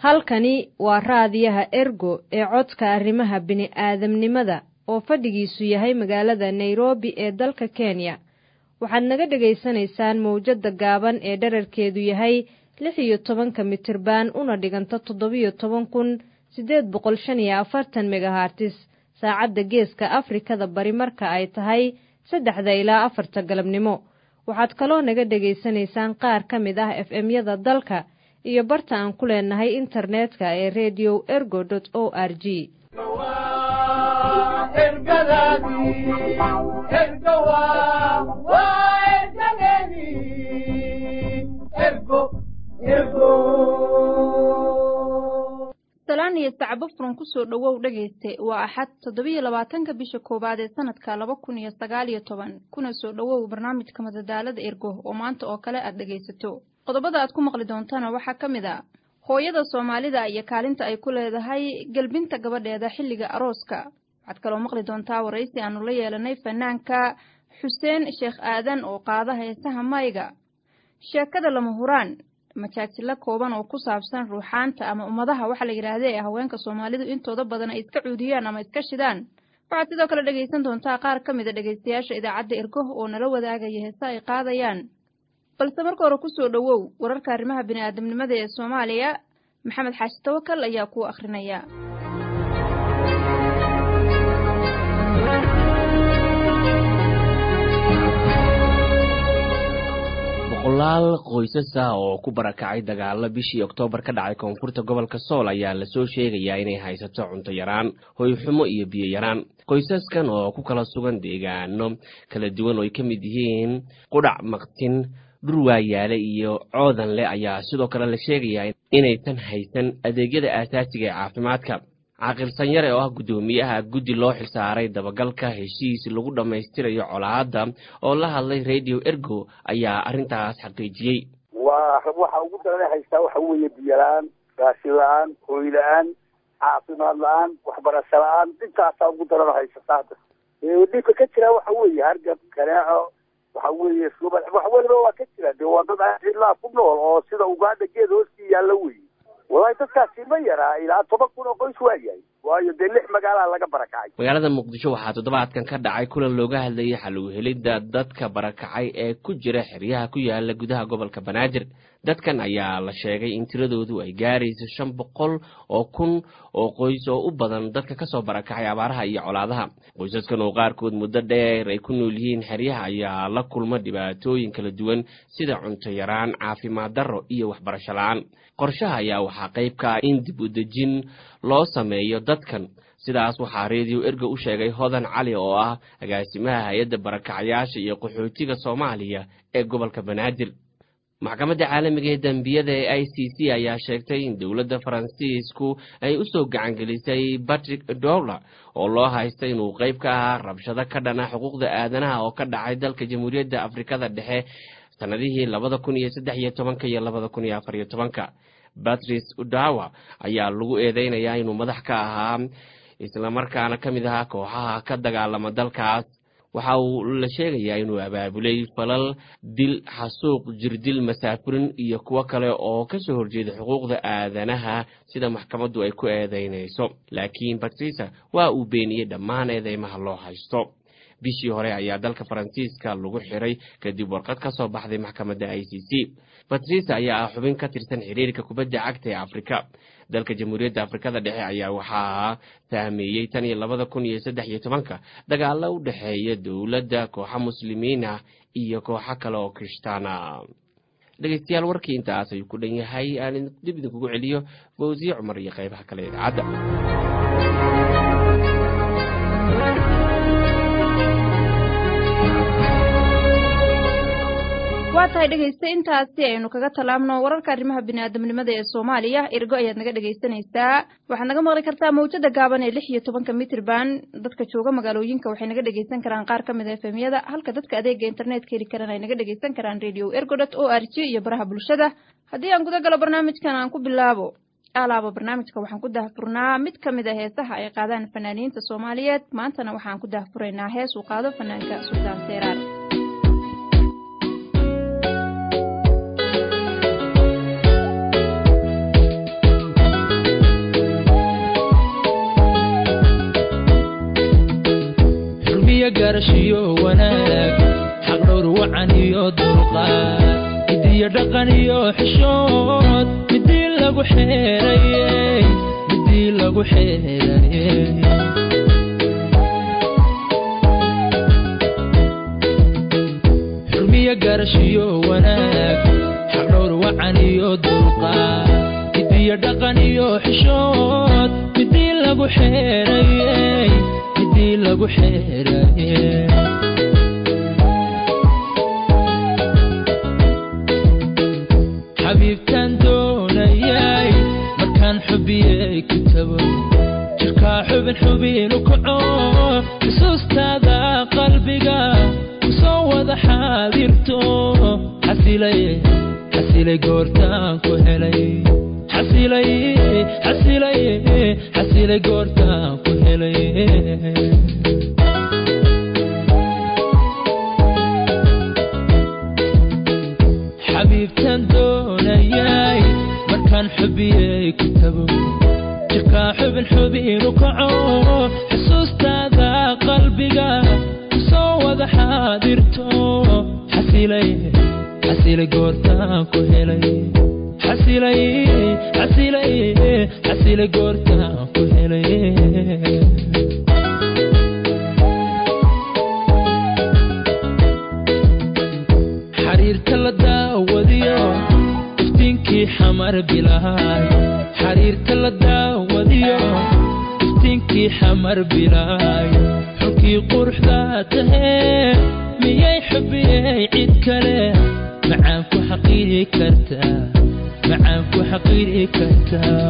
halkani waa raadiyaha ergo ee codka arrimaha bini'aadamnimada oo fadhigiisu yahay magaalada nairobi ee dalka kenya waxaad naga dhegaysanaysaan mawjadda gaaban ee dherarkeedu yahay lix iyo tobanka mitirban una dhiganta toddobiyo toban kun siddeed boqol shan iyo afartan megahartis saacadda geeska afrikada bari marka ay tahay saddexda ilaa afarta galabnimo waxaad kaloo naga dhegaysanaysaan qaar ka mid ah f m-yada dalka iyo barta aan ku leenahay internetka ee redio ergo o r g salaan iyo sacbo furan kusoo dhowow dhegayste waa axad toddobiyo labaatanka bisha koowaad ee sanadka laba kun iyo sagaal iyo toban kuna soo dhowow barnaamijka madadaalada ergo oo maanta oo kale aad dhegaysato qodobada aad ku maqli doontana waxaa ka mid a hooyada soomaalida iyo kaalinta ay ku leedahay gelbinta gabadheeda xilliga arooska waxaad kaloo maqli doontaa waraysi aanu la yeelanay fanaanka xuseen sheekh aadan oo qaada heesaha mayga sheekada lama huraan majaajilo kooban oo ku saabsan ruuxaanta ama ummadaha waxaa la yidhaahda ee haweenka soomaalidu intooda badan ay iska cuudiyaan ama iska shidaan waxaad sidoo kale dhegaysan doontaa qaar ka mid a dhegaystayaasha idaacadda ergo oo nala wadaagaya heese ay qaadayaan balse marka hore kusoo dhowow wararka arrimaha bini'aadamnimada ee soomaaliya maxamed xaashi tawakal ayaa kuu akhrinaya boqolaal qoysas ah oo ku barakacay dagaalo bishii oktoobar ka dhacay koonfurta gobolka sool ayaa lasoo sheegayaa inay haysato cunto yaraan hoyxumo iyo biyo yaraan qoysaskan oo ku kala sugan deegaano kala duwan oo ay ka mid yihiin qudhac maqtin dhurwaayaale iyo coodanle ayaa sidoo kale la sheegayaa inaysan haysan adeegyada aasaasiga ee caafimaadka caaqil sanyare oo ah guddoomiyaha guddi loo xilsaaray dabagalka heshiis lagu dhammaystirayo colaadda oo la hadlay radio ergo ayaa arrintaas xaqiijiyey waa waxa ugu darana haystaa waxa weeye biyo la-aan raashin la-aan hooy la-aan caafimaad la-aan waxbarasho la-aan intaasaa ugu darana haysataa hadda dhibka ka jira waxa weeye hargab kanaaco waxa weeye suba wax weliba waa ka jira dee waa dad cidlaa ku nool oo sida ugaadha geed hoostii yaalla weye walahi dadkaasi ma yaraa ilaa toban kun oo qoys waa yahay waayo dee lix magaalaa laga barakacay magaalada muqdisho waxaa toddobaadkan ka dhacay kulan looga hadlayay xal u helidda dadka barakacay ee ku jira xeryaha ku yaala gudaha gobolka banaadir dadkan ayaa la sheegay in tiradoodu ay gaarayso shan boqol oo kun oo qoys oo u badan dadka kasoo barakacay abaaraha iyo colaadaha qoysaskan oo qaarkood muddo dheer ay ku nool yihiin xeryaha ayaa la kulma dhibaatooyin kala duwan sida cunto yaraan caafimaad darro iyo waxbarasho la-aan qorshaha ayaa waxaa qayb ka ah in dib u dejin loo sameeyo dadkan sidaas waxaa reediyo ergo u sheegay hodan cali oo ah agaasimaha hay-adda barakacayaasha iyo qaxootiga soomaaliya ee gobolka banaadir maxkamadda caalamiga ee dembiyada ee i c c ayaa sheegtay in dowladda faransiisku ay u soo gacangelisay batrick dowler oo loo haysta inuu qayb ka ahaa rabshado ka dhana xuquuqda aadanaha oo ka dhacay dalka jamhuuriyadda afrikada dhexe sanadihii labada kun iyo saddex iyo tobanka iyo labada kun iyo afar iyo tobanka batrice udawa ayaa lagu eedeynayaa inuu madax ka ahaa islamarkaana ka mid ahaa kooxaha ka dagaalama dalkaas waxa uu la sheegayaa inuu abaabulay falal dil xasuuq jirdil masaafurin iyo kuwo kale oo kasoo horjeeda xuquuqda aadanaha sida maxkamaddu ay ku eedeynayso laakiin batrisa waa uu beeniyey dhammaan eedeymaha loo haysto bishii hore ayaa dalka faransiiska lagu xiray kadib warqad ka soo baxday maxkamadda i c c batrisa ayaa ah xubin ka tirsan xiriirka kubadda cagta ee afrika dalka jamhuuriyadda afrikada dhexe ayaa waxaa saameeyey tan iyo labada kun iyo saddex iyo tobanka dagaalo u dhexeeya dowladda kooxa muslimiin ah iyo kooxo kale oo kirishtaana dhegeystayaal warkii intaas ayuu ku dhan yahay aan dib idinkugu celiyo fawsiye cumar iyo qaybaha kale ee idaacadda waa tahay dhegaysta intaasi aynu kaga tallaabno wararka arrimaha bini'aadamnimada ee soomaaliya ergo ayaad naga dhegaysanaysaa waxaad naga maqli kartaa mawjada gaaban ee lix iyo tobanka mitrban dadka jooga magaalooyinka waxay naga dhegaysan karaan qaar ka mid a efemyada halka dadka adeega internetka heli karan ay naga dhegaysan karaan radio ergodot o r g iyo baraha bulshada haddii aan guda galo barnaamijkan aan ku bilaabo alaaba barnaamijka waxaan ku dahfurnaa mid ka mid a heesaha ay qaadaan fanaaniinta soomaaliyeed maantana waxaan ku dahfuraynaa hees uu qaado fanaanka suldaan seeraar garashiyo wanaag xaqdhowr wacan iyo dulqaad midiyo dhaqan iyo xishood midii lagu xeerayey midii lagu xeerayey xurmiyo garashiyo wanaag xaqdhowr wacan iyo dulqaad midiyo dhaqan iyo xishood midii lagu xeerayey midii lagu xeerayey xabiibtaan doonayay markaan xubiyey ku tago jirkaa xubin xubinu kaco xusuustaada qalbiga kusoo wada xaadirto xasilay xasilay goortaan ku helay xasilay xasilay xasilay goortaan ku helay xabiibtaan doonayay markaan xubiyey ku tago jirkaa xubin xubinu kaco xusuustaada qalbiga kusoo wada xaadirto xasilay xasilay goortaan ku helay xasilay xasilay xasilay goortaan ku helay xariirta la daawadiyo iftiinkii xamar bilaay xariirta la daawadiyo iftiinkii xamar bilaay xulkii quruxda tahee miyay xubiyey cid kale macaan ku xaqiiri kartaa macaan ku xaqiiri kartaa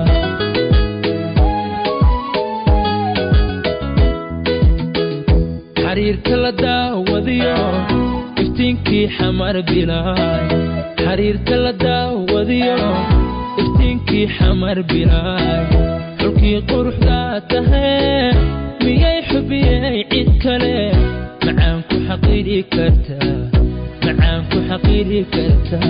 xariirta la daawadiyo iftiinkii xamar bilaay xariirta la daawadiyo iftiinkii xamar bilaay xulkii quruxda tahee miyay xubiyey cid kale macaan ku xaqiiri kartaa macaan ku xaqiiri kartaa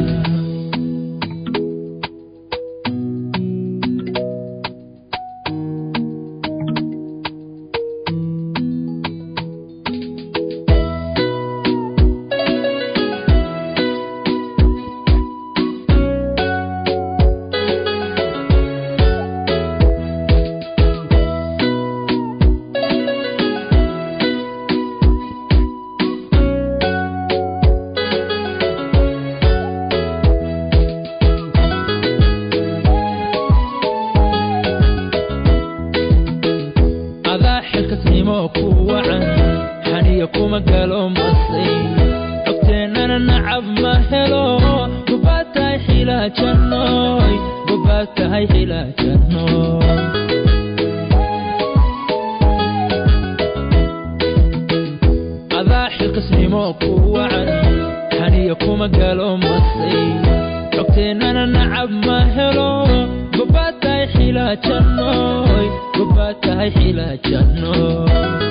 adaa xilkasnimo ku wacan xaniya kuma galo masay cogteennana nacab ma helo gobaad tahay xilaajanooy gobaad tahay xilaajanooy adaa xilkasnimo ku wacan xaniya kuma galo masay cogteennana nacab ma helo gobaad tahay xilaajanooy gobaad tahay xilaajanooy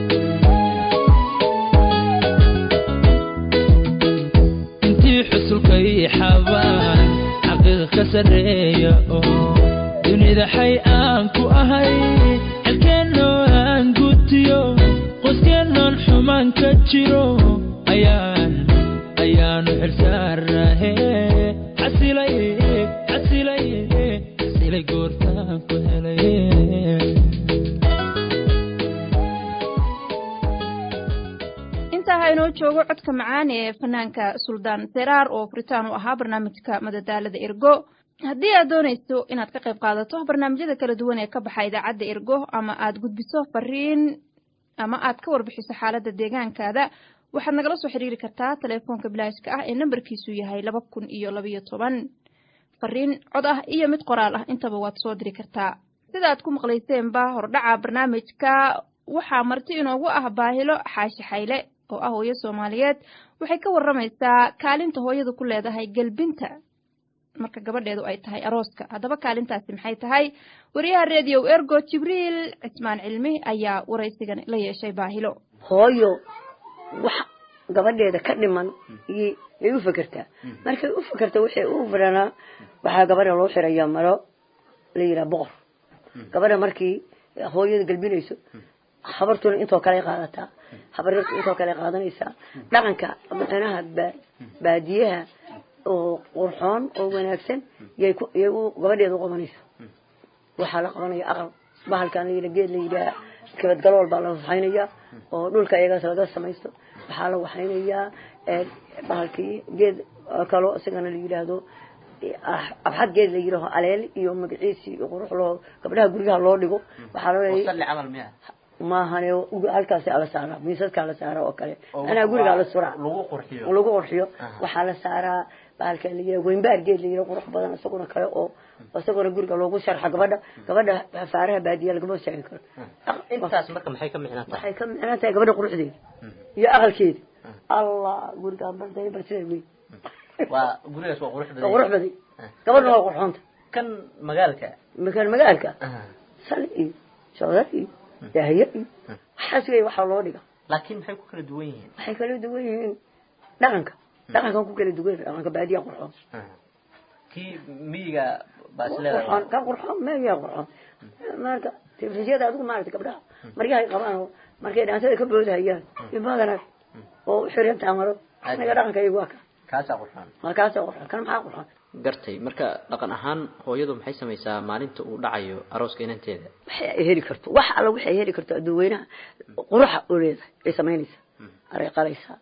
intii xusulkay xabaan xaqiiqa ka sarreeya oo dunida xay aan ku ahay xelkeennoo aan gutiyo qoyskeenoon xumaan ka jiro ayaan ayaanu xilsaarnahe xasilay xasilay xasilay goortaan ku helay intaa ha inoo joogo codka macaan ee fanaanka suldaan seraar oo furitaan u ahaa barnaamijka madadaalada ergo haddii aad doonayso inaad ka qayb qaadato barnaamijyada kala duwan ee ka baxa idaacadda ergo ama aad gudbiso fariin ama aad ka warbixiso xaaladda deegaankaada waxaad nagala soo xiriiri kartaa teleefoonka bilaashka ah ee nambarkiisu yahay laba kun iyo labayo toban fariin cod ah iyo mid qoraal ah intaba waad soo diri kartaa sida aad ku maqlayseenba hordhaca barnaamijka waxaa marti inoogu ah baahilo xaashi xayle oo ah hooyo soomaaliyeed waxay ka warramaysaa kaalinta hooyadu ku leedahay gelbinta marka gabadheedu ay tahay arooska haddaba kaalintaasi maxay tahay wariyaha reediyow ergo jibriil cismaan cilmi ayaa waraysigan la yeeshay baahilo hooyo wax gabadheeda ka dhiman iyo ay u fekertaa markay u fekerta waxay u firanaa waxaa gabadha loo xirayaa maro la yidhaha boqor gabadha markii hooyada galbinayso habartuna intoo kale qaadataa habaryartu intoo kale qaadanaysaa dhaqanka micnaha ba- baadiyaha oo qurxoon oo wanaagsan yay ku yay u gabadheeda u qabanaysaa waxaa la qabanaya aqal bahalkan la yidhaha geed la yidhaha kabadgalool baa la waxaynayaa oo dhulka iyagaas laga samaysto waxaa la waxaynayaa ee, bahalkii geed kaloo isagana la yidhaahdo ah- abxad geed la yidhaaho aleel iyo magaciisi iyo qurux loo gabdhaha guryaha loo dhigo waxaa loo leeyahay salli camal miya maahane halkaas la saaraa miisaskaa la saaraa oo kale anaa gurigaa la suraa lagu qurxiyo lagu qurxiyo Aha. waxaa la saaraa bahalka la yidhaha weynbaar geed la yidhaha qurux badan isaguna kale oo isaguna guriga loogu sharxa gabadha gabadha faaraha baadiya lagama sheegi karo intaas marka maxay ka micnaan tahay waxay ka micnaan tahay gabadha quruxdeeda iyo aqalkeeda allah gurigaan balday bal sida wey waa gurigaas waa qurux waa qurux badan baday gabadhna waa qurxoonta kan magaalka makaan magaalka Aha. sali iyo shoodar iyo daahiye iyo waxaas wey waxaa loo dhiga laakiin maxay ku kala duwan yihiin waxay kala duwan yihiin dhaqanka dhaqankan ku kala duwan dhaqanka baadiya qurxoon Aha. kii miyiga baa qurxoon isleedahay ka qurxoon meeyaa qurxoon marka telefisiyada adigu maaragtay gabdhaha maryahay qabaan oo markay dhaantada ka boodahayaan iyo badanaa oo xirantaa maro aniga dhaqanka iyagu waa ka kaasaa qurxoon markaasa qurxoon kan maxaa qurxoon gartay marka dhaqan ahaan hooyadu maxay samaysaa maalinta uu dhacayo arooska inanteeda waxay ay heli karto wax alla waxay heli karto adduweynaha quruxa oo leedahay ay samaynaysaa aray qalaysaa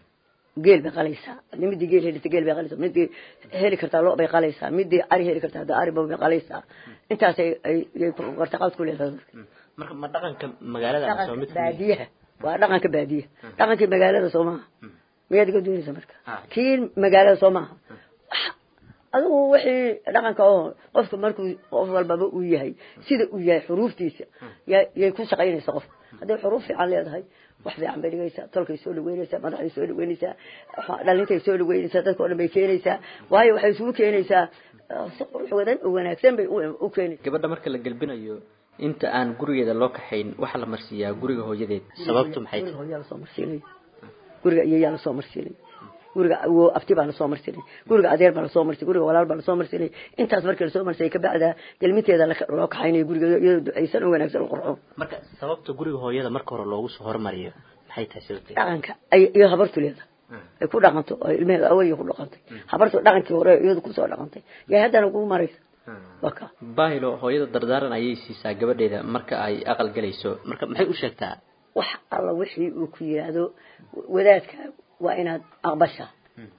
geel bay qalaysaa hadii midii geel helisa geel bay qalaysaa midii heli kartaa lo bay qalaysaa midii ari heli kartaa hadii ari bay qalaysaa intaas ay ay ay wartaqaad ku leedahay marka ma dhaqanka magaalada ama soo dhaqanka mid baadiyaha waa dhaqanka baadiyaha dhaqankii magaalada soo maaha miyaad iga doonaysa marka Ah. kii magaalada soo maaha Wax- adigu wixii dhaqanka oo qofka markuu qof walbaba uu yahay sida uu yahay xuruuftiisa ya- yay ku shaqaynaysa qof hadday xuruuf fiican leedahay wax fiican bay dhigaysaa tolkay soo dhaweynaysaa madaxday soo dhaweynaysaa waxa- dhalintay soo dhaweynaysaa dadka o dhan bay keenaysaa waayo waxay isugu keenaysaa eh, si qurux wadan oo wanaagsan bay u- u keenaysaa gabadha marka la gelbinayo inta aan gurigeeda loo kaxayn waxaa la marsiiyaa guriga hooyadeed sababtu maxay guriga tahay hooyaa lasoo marsiinay guriga iyayaa lasoo marsiinay guriga awo abti baa lasoo marsinay guriga adeer baa lasoo marsinay guriga walaal baa lasoo marsinay intaas markii lasoo marsay kabacda gelminteeda laka- loo kaxaynaya guriga iyadoo ducaysan oo wanaagsan oo qurxoon marka sababta guriga hooyada marka hore loogu soo hormariyo maxay tahay sababteeda dhaqanka ay iyo habartu leedahay ay ku dhaqanto oo ilmeheeda awaya ku dhaqantay habartu dhaqankii hore iyadu kusoo dhaqantay yaa haddana kugu maraysa waka baahilo hooyada dardaaran ayay siisaa gabadheeda marka ay aqal galayso marka maxay u sheegtaa wax alla wixii uu ku yidhaahdo wadaadka waa inaad aqbashaa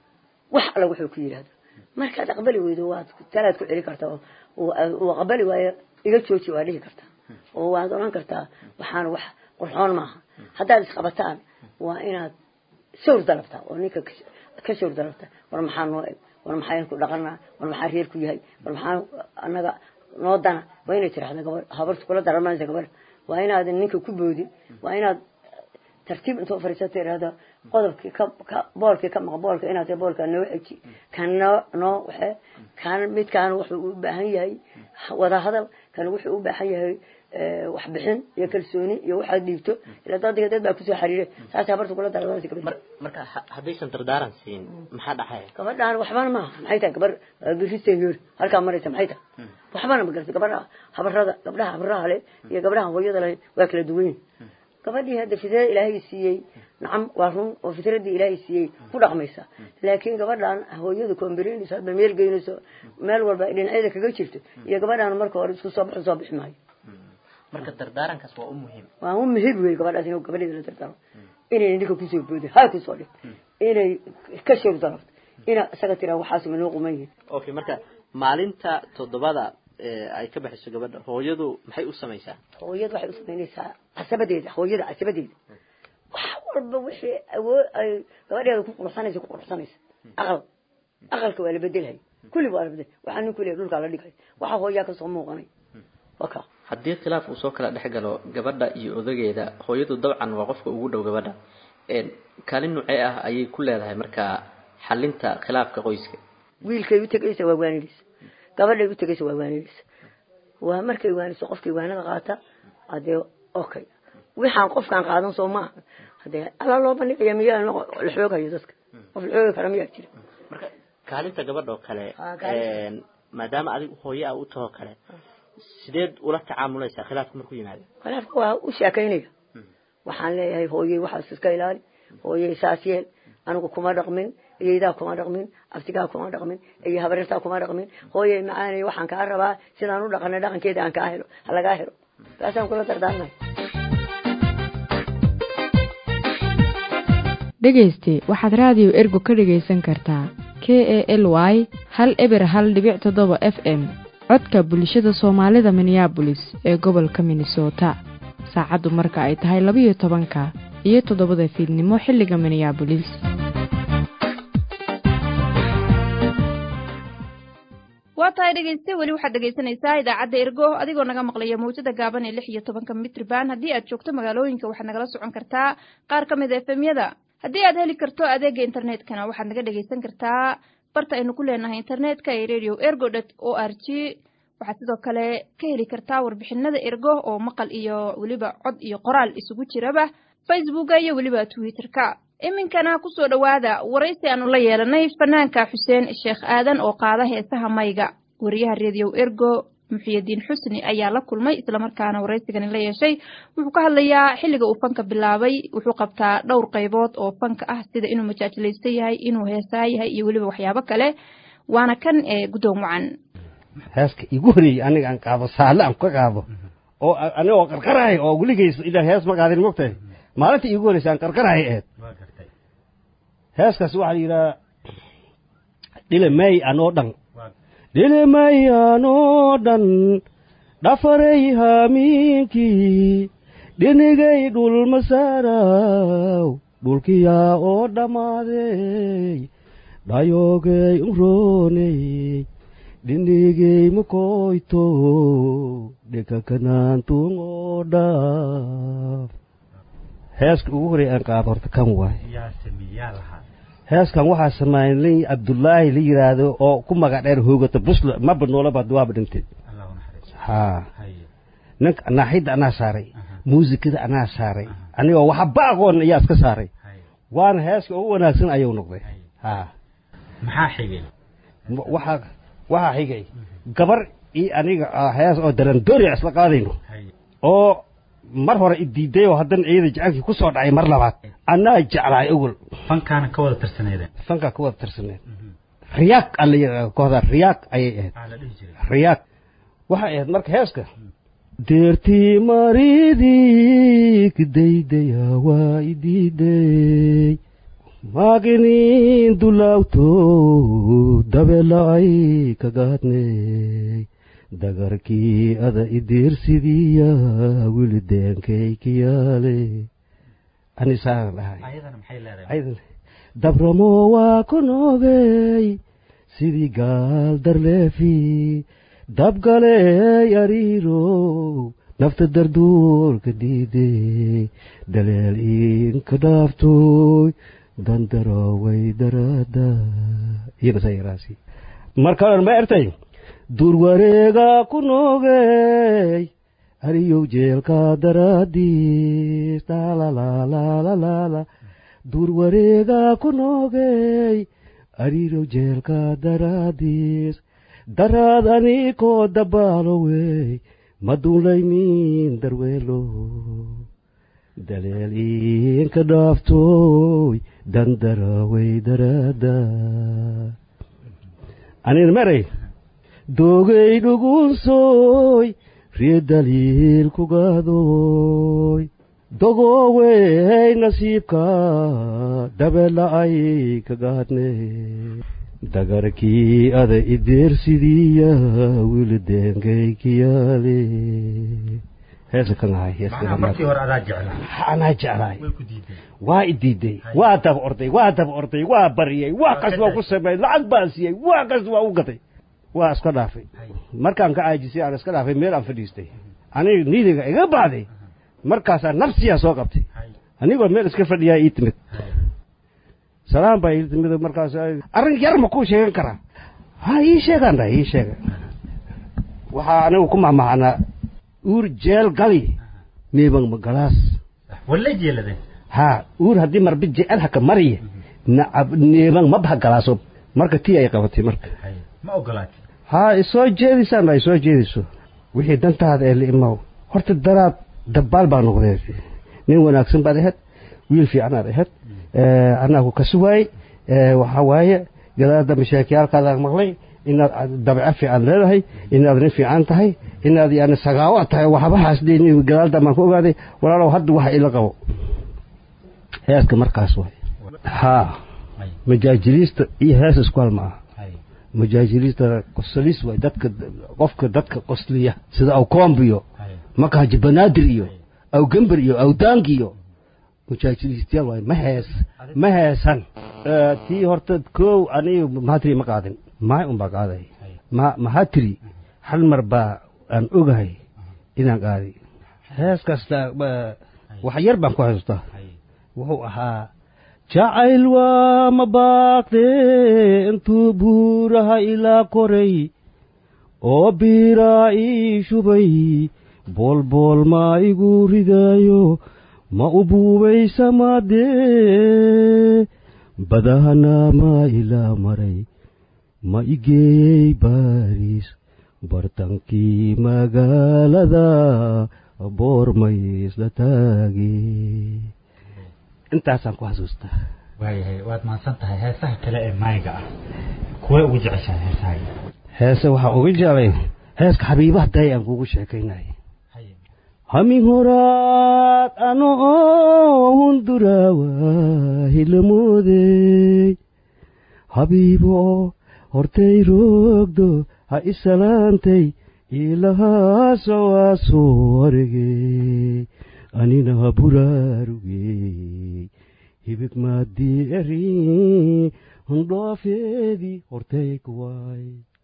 wax alla wuxuu ku yidhaahdo markaad aqbali weydo waad talaad ku celi kartaa oo- oo uu aqbali waayo iga jooji waa dhihi kartaa oo waad odhan kartaa waxaan wax qurxoon maaha haddaad isqabataan waa inaad shawr dalabtaa oo ninka ka- ka shawr dalabtaa war maxaa noo eg war maxaa ku dhaqanaa war maxaa reer ku yahay war maxaa annaga noo dana waa inay tirahda gabadh habartu kula daramanaysa gabadha waa inaadan ninka ku boodin waa inaad tartiib intoo fariisata irahda qodobkii ka ka boolkii ka maqa boolka inaad tahay boolka noo xeji kan noo noo waxe kan midkaan wuxuu u baahan yahay wada hadal kan wuxuu u baahan yahay eh, waxbixin iyo kalsooni iyo waxaad dhiibto ilaa dadka dad baa kusoo xariire saas habarta kula daramanaysa gabadha Mar- marka ha- haddaysan dardaaran siin maxaa dhacaya gabadhaan waxbana maaha maxay tahay gabar biristeeyoor halkaa maraysa maxay tahay waxbana ma garata gabadha habarada gabdhaha habraha le iyo gabdhaha hooyada le waa kala duwan yihin gabadhii hadda fitrada ilaahay siiyey nacam waa run oo fitradii ilaahay siiyey ku dhaqmaysa laakiin gabadhaan hooyadu koombirinayso hadba meel geynayso meel walba ay dhinacyada kaga jirto iyo gabadhaan marka hore isku soo baxo soo bixi maayo marka dardaarankaas waa u muhiim waa u muhiim wey gabadhaas inuu gabadheeda la dardaro inay ninka kusoo boodin ha kusoo dhig inay ka shor dalabto ina isaga tiraa waxaas ma noo quman yihin okay marka maalinta toddobada ee ay ka baxayso gabadha hooyadu maxay u samaysaa hooyada waxay u samaynaysaa casabadeeda hooyada casabadeeda wax walba wixii awood ay gabadheeda ku quruxsanaysa ku quruxsanaysa aqal aqalka waa la bedelhay kulli waa la bedel waxaa nin kuliya dhulkaa la dhigay waxa hooyaa kasoo muuqanay waka haddii khilaaf uu soo kala dhex galo gabadha iyo odageeda hooyadu dabcan waa qofka ugu dhow gabadha Een, kaalin nuucee ah ayay ku leedahay marka xalinta khilaafka qoyska wiilkay u tegaysa waa waanidaysa gabadhay u tegaysa waa waanidaysa waa markay waaniso qofkii waanada qaata hadee okay waxaan qofkaan qaadan soo maaha hadee alla loo bandhigaya miyaa la xooghayo dadka qof la xoogi kara miyaa jira marka kaalinta gabadha oo kale Ah, kaalinta. een, maadaama adigu hooye a u tahoo kale sideed ula tacaamulaysaa khilaafka markuu yimaado khilaafka waa u sheekaynaya waxaan leeyahay hooyey waxaas iska ilaali hooyey saas yeel anigu kuma dhaqmin iyeydaa kuma dhaqmin abtigaa kuma dhaqmin iyo habarirtaa kuma dhaqmin hooyey macaanay waxaan kaa rabaa sidaan u dhaqanay dhaqankeeda aan kaa helo ha lagaa helo taasaan kula dardaarmay dhegayste waxaad raadiyo ergo ka dhegaysan kartaa k e l y hal eber hal dhibic toddoba f m codka bulshada soomaalida minneabolis ee gobolka minnesota saacaddu marka ay tahay labiyo tobanka iyo toddobada fiidnimo xilliga minneabolis waa tahay dhegayste weli waxaad dhegaysanaysaa idaacadda ergo adigoo naga maqlaya mawjada gaaban ee lix iyo tobanka mitriban haddii aad joogto magaalooyinka waxaad nagala socon kartaa qaar ka mid a efemyada haddii aad heli karto adeega internetkana waxaad naga dhegaysan kartaa barta aynu ku leenahay internetka ee radio ergo dot o r g waxaad sidoo kale ka heli kartaa warbixinada ergo oo maqal iyo weliba cod iyo qoraal isugu jiraba facebooka iyo weliba twitterka iminkana kusoo dhowaada waraysi aanu la yeelanay fanaanka xuseen sheekh aadan oo qaada heesaha mayga wariyaha rediyo ergo muxiyadiin xusni ayaa la kulmay islamarkaana waraysigani la yeeshay wuxuu ka hadlayaa xilliga uu fanka bilaabay wuxuu qabtaa dhowr qaybood oo fanka ah sida inuu majaajilaysan yahay inuu heesaa yahay iyo weliba waxyaabo kale waana kan ee guddoon wacan heeska igu horeeyey aniga aan qaabo saalle aan ka qaabo oo anigoo qarqarahay oo weligays ilaa hees ma qaadin mogtahay maalinta iigu horeysa aan qarqarahay aheyd heeskaas waxaa la yidhaha dhilemay anoo dhan dhilemay anoo dhan dhafaray haamiinkii dhinigay dhulmasaaraw dhulkiyaa oo dhammaaday dhayoogay unrooney dhinigay makoyto dhekakanaantuun oo dhaaf heeska ugu horey aan qaado horta kan waay heeskan waxaa sameeyay nin cabdullaahi la yidhaahdo oo ku magac dheer hoogata busla maba noolaba waaba dhintay ha ninka naaxidda anaa saaray muusikada anaa saaray anigoo waxba aqoon ayaa iska saaray waana heeska ugu wanaagsan ayuu noqday ha maxaa xigay waxaa waxaa xigay gabar iyo aniga hees oo darandooriya isla qaadayno oo mar hore idiiday oo haddana ciida jecelkii ku soo dhacay mar labaad anaa jeclahay ogol fankaana ka wada tirsaneedeen fankaa ka wada tirsaneed riyaaq ala yidhahda kooxda riyaaq ayay ahayd riyaaq waxay ahayd marka heeska deertii maridii kidaydaya waa idiiday maaginin dulaawto dabela'ay kagaadney dagarkii ada idiirsidiya wili deenkay kiyaale anisaan dhahay dabramo waa ku noogey sidii gaal darleefi dabgaley ariirow nafta darduurka diidey daleel iinka dhaaftoy dandaroway daraada iyonasayaraasi markaan ma ertay duur wareega ku noogey ariyow jeelka daraadiis laalaalaalaalala duur wareega ku noogey ariyow jeelka daraadiis daraad anikoo dabaalowey maduulaynin darweelo daleel iinka dhaaftoy dandarawey daraada anin maray doogay dhugunsoy ree daliil kugaadoy dogoowey nasiibka dabela'ay kagaadne dagarkii ada ideersidiya wili deenkay kiyaale heesa kan ahay markii hore adaa jeclaa anaa jeclaay waa idiiday waa daba orday waa daba orday waa bariyey wax kas waa ku sameeyey lacag baan siiyey wax kas waa u gatay waa iska dhaafay markaan ka caajisay aan iska dhaafay meel aan fadhiistay aniga nidiga iga bacday markaasaa nafsiyaa soo qabtay anigoo meel iska fadhiyaa ii timid salaam baa ii timid markaas arrin yar ma kuu sheegan karaa ha ii sheegaan dhahay ii sheega waxaa anigu ku mahmahanaa uur jeel gali neeban magalaas wala jeeladeen ha uur haddii marbi jecel haka mariye nacab neeban mabha galaaso marka tii ay qabatay marka ma ogolaatay ha isoo jeedisaan ay soo jeediso wixii dantaada ee liimaw horta daraad dabbaal baa noqdee nin wanaagsan baad ahayd wiil fiicanaad ahayd anaagu ka sugaayey waxaa waaye gadaada mashaakiyaalkaadaan maqlay inaad dabco fiican leedahay inaad nin fiican tahay inaad yani sagaawa tahay waxbahaas gadaalda baan ku ogaaday walaalow hadda waxa ila qabo heeska markaas waay haa majaajiliista iyo hees isku hal ma aha majaajiliista qosalis waay dadka qofka dadka qosliya sida awkoombiyo makahaji banaadir iyo awgember iyo awdaangi iyo mujaajiliistayaal waay ma hees ma heesan tii horta kow aniga mahatiri ma qaadin maay un baa qaaday ma mahatiri hal mar baa aan ogahay inaan qaaday hees kasta wax yar baan ku haystaa wuxuu ahaa jacayl waa ma baaqde intuu buuraha ilaa koray oo biiraa ii shubay boolbool maa igu ridaayo ma u buubaysamadee badahana maa ilaa maray ma igeeyey baariis bartankii magaalada boormaysla taage intaasaan ku xasuustaa waayahay waad mahadsan tahay heesaha kale ee maayga ah kuwee ugu jeceshahay heesahaga heese waxaa uga jeclay heeska xabiibaha day aan kugu sheekaynay hamin horaad ano hunduraawa hilamoodey habiibo hortay roogdo ha isalaantay ilahaasowaaso waregey anina buraarugey hibig maadii eri hundhoofeedii hortay kuwaay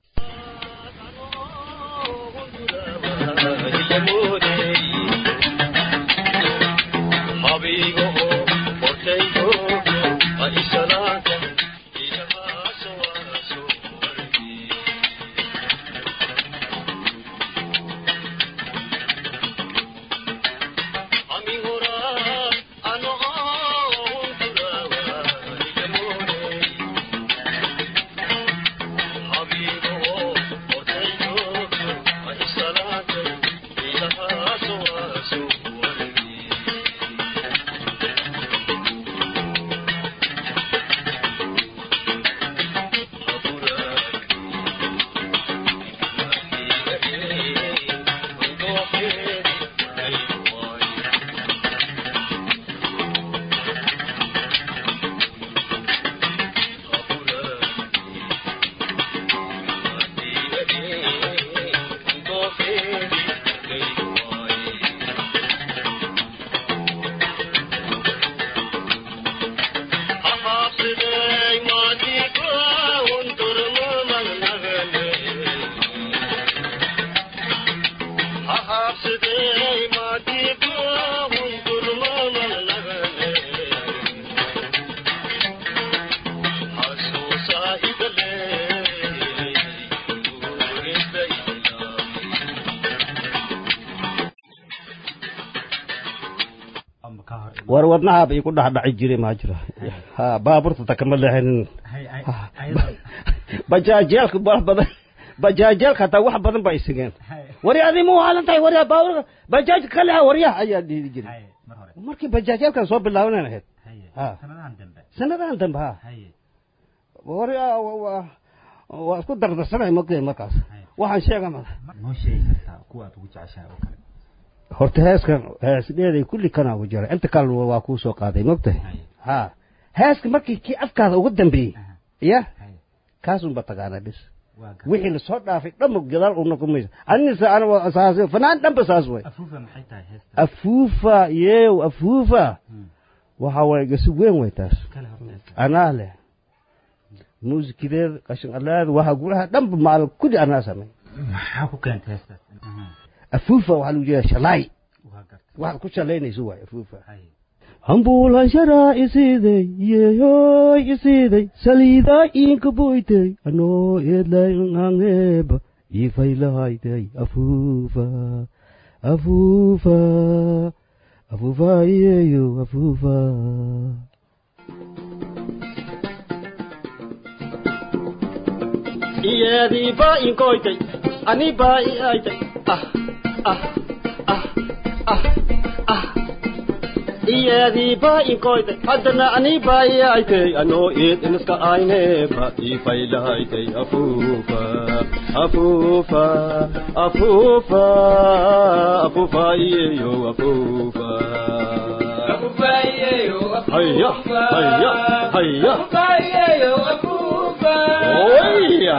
war wadnahaaba igu dhexdhaci jiray maa jira ha baaburta takama leexanin bajaajyaalka wax badan bajaajyaalka hataa wax badan baa isageen wari adi ma waalan tahay warya baaburka bajaajka ka leexa waryaha ayaa dhihi jiray markii bajaajyaalkan soo bilaabanan ahayd sanadahan dambe ha wari waa isku dardarsanay mogtay markaas waxaan sheega mada noo sheegi kartaa kuwa aad ugu jeceshahay oo kale horta heeskan heesdheeday kulli kana ugu jira inta kale waa kuu soo qaaday mogtahay ha heeska markii kii afkaada ugu dambeeyey ya kaasunba taqaana bis wixii lasoo dhaafay dhanba gadaal una kumaysa anisa ana saas fanaan dhanba saas way afuufa maxay tahay heesta afuufa yeew afuufa waxa waye gasi weyn way taas kale horta heesta anaa leh muusikideed qashin alaad waxa guraha dhanba maal kulli anaa samay maxaa ku keentay heestaas afuufa waxaa lagu jeedaa shalaay waa gartay waxaad ku shalaynayso waay afuufa haye hambuulan sharaa isiiday yeehoy isiiday saliidaa iinka boytay anoo eedlay anheeba iifaylahaydey afuufa afuufa afuufa iyeyo afuufa iyadii baa inkoytay ani baa i aytay ah ah ah ah ah iyadii baa inkoytay haddana ani baayaytay anoo eed iniska ayne ba ifaylahaytay afuufa afuufa afuufa afuufa iyeyo afuufa haya haya haya oya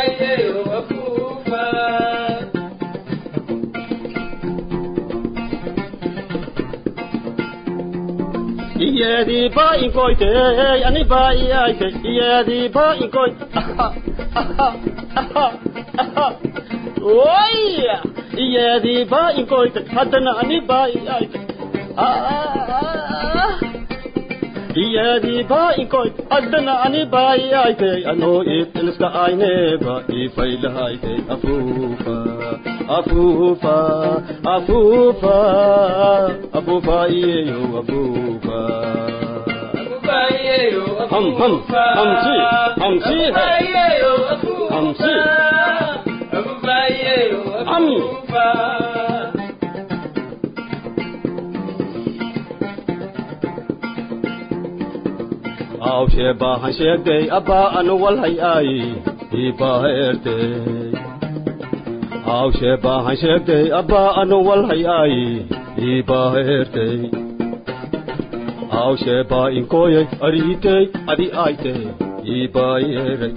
iyadii baa inkoytay ani baayaytay iyadii baa inkoy oya iyadii baa inkoytay haddana ani baayaytay iyadii baa inkoy haddana ani baayaytay anoo id iliska ayneba ifaylahaytay afuufa afuufa afuufa afuufa iyeyo afuufa ham ham hamsi hamsi hamsi ami awshee baahan sheegday abbaa anu walhay aayi iibaaheertey awshee baahan sheegday abbaa anu walhay aayi iibaaheertey awshee baa inkooyay ariitey adi aaytey iibaayeeray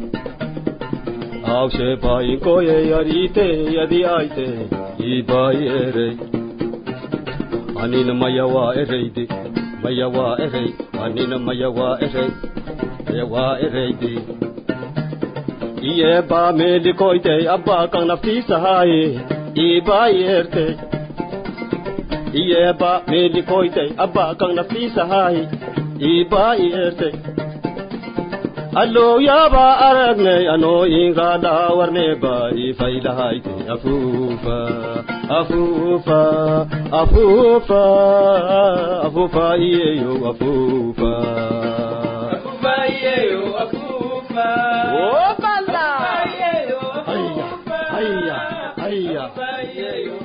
awshee baa inkooyay ariitey adi aaytey iibaayeeray anina maya waa erayde maya waa eray anina maya waa eray maya waa erayde iyee baa meelikoytey abbaa kan naftiisahaaye iibaa yeertey iyee baa meelikoytey abbaa kan naftiisahaaye iibaa yeertey allooyaabaa aragnay anoo inkaa dhaawarnee baa ifaylahaytey afuufa afuufa afuufa afuufa iyeyo afuufa Opala! Haya, haya, haya.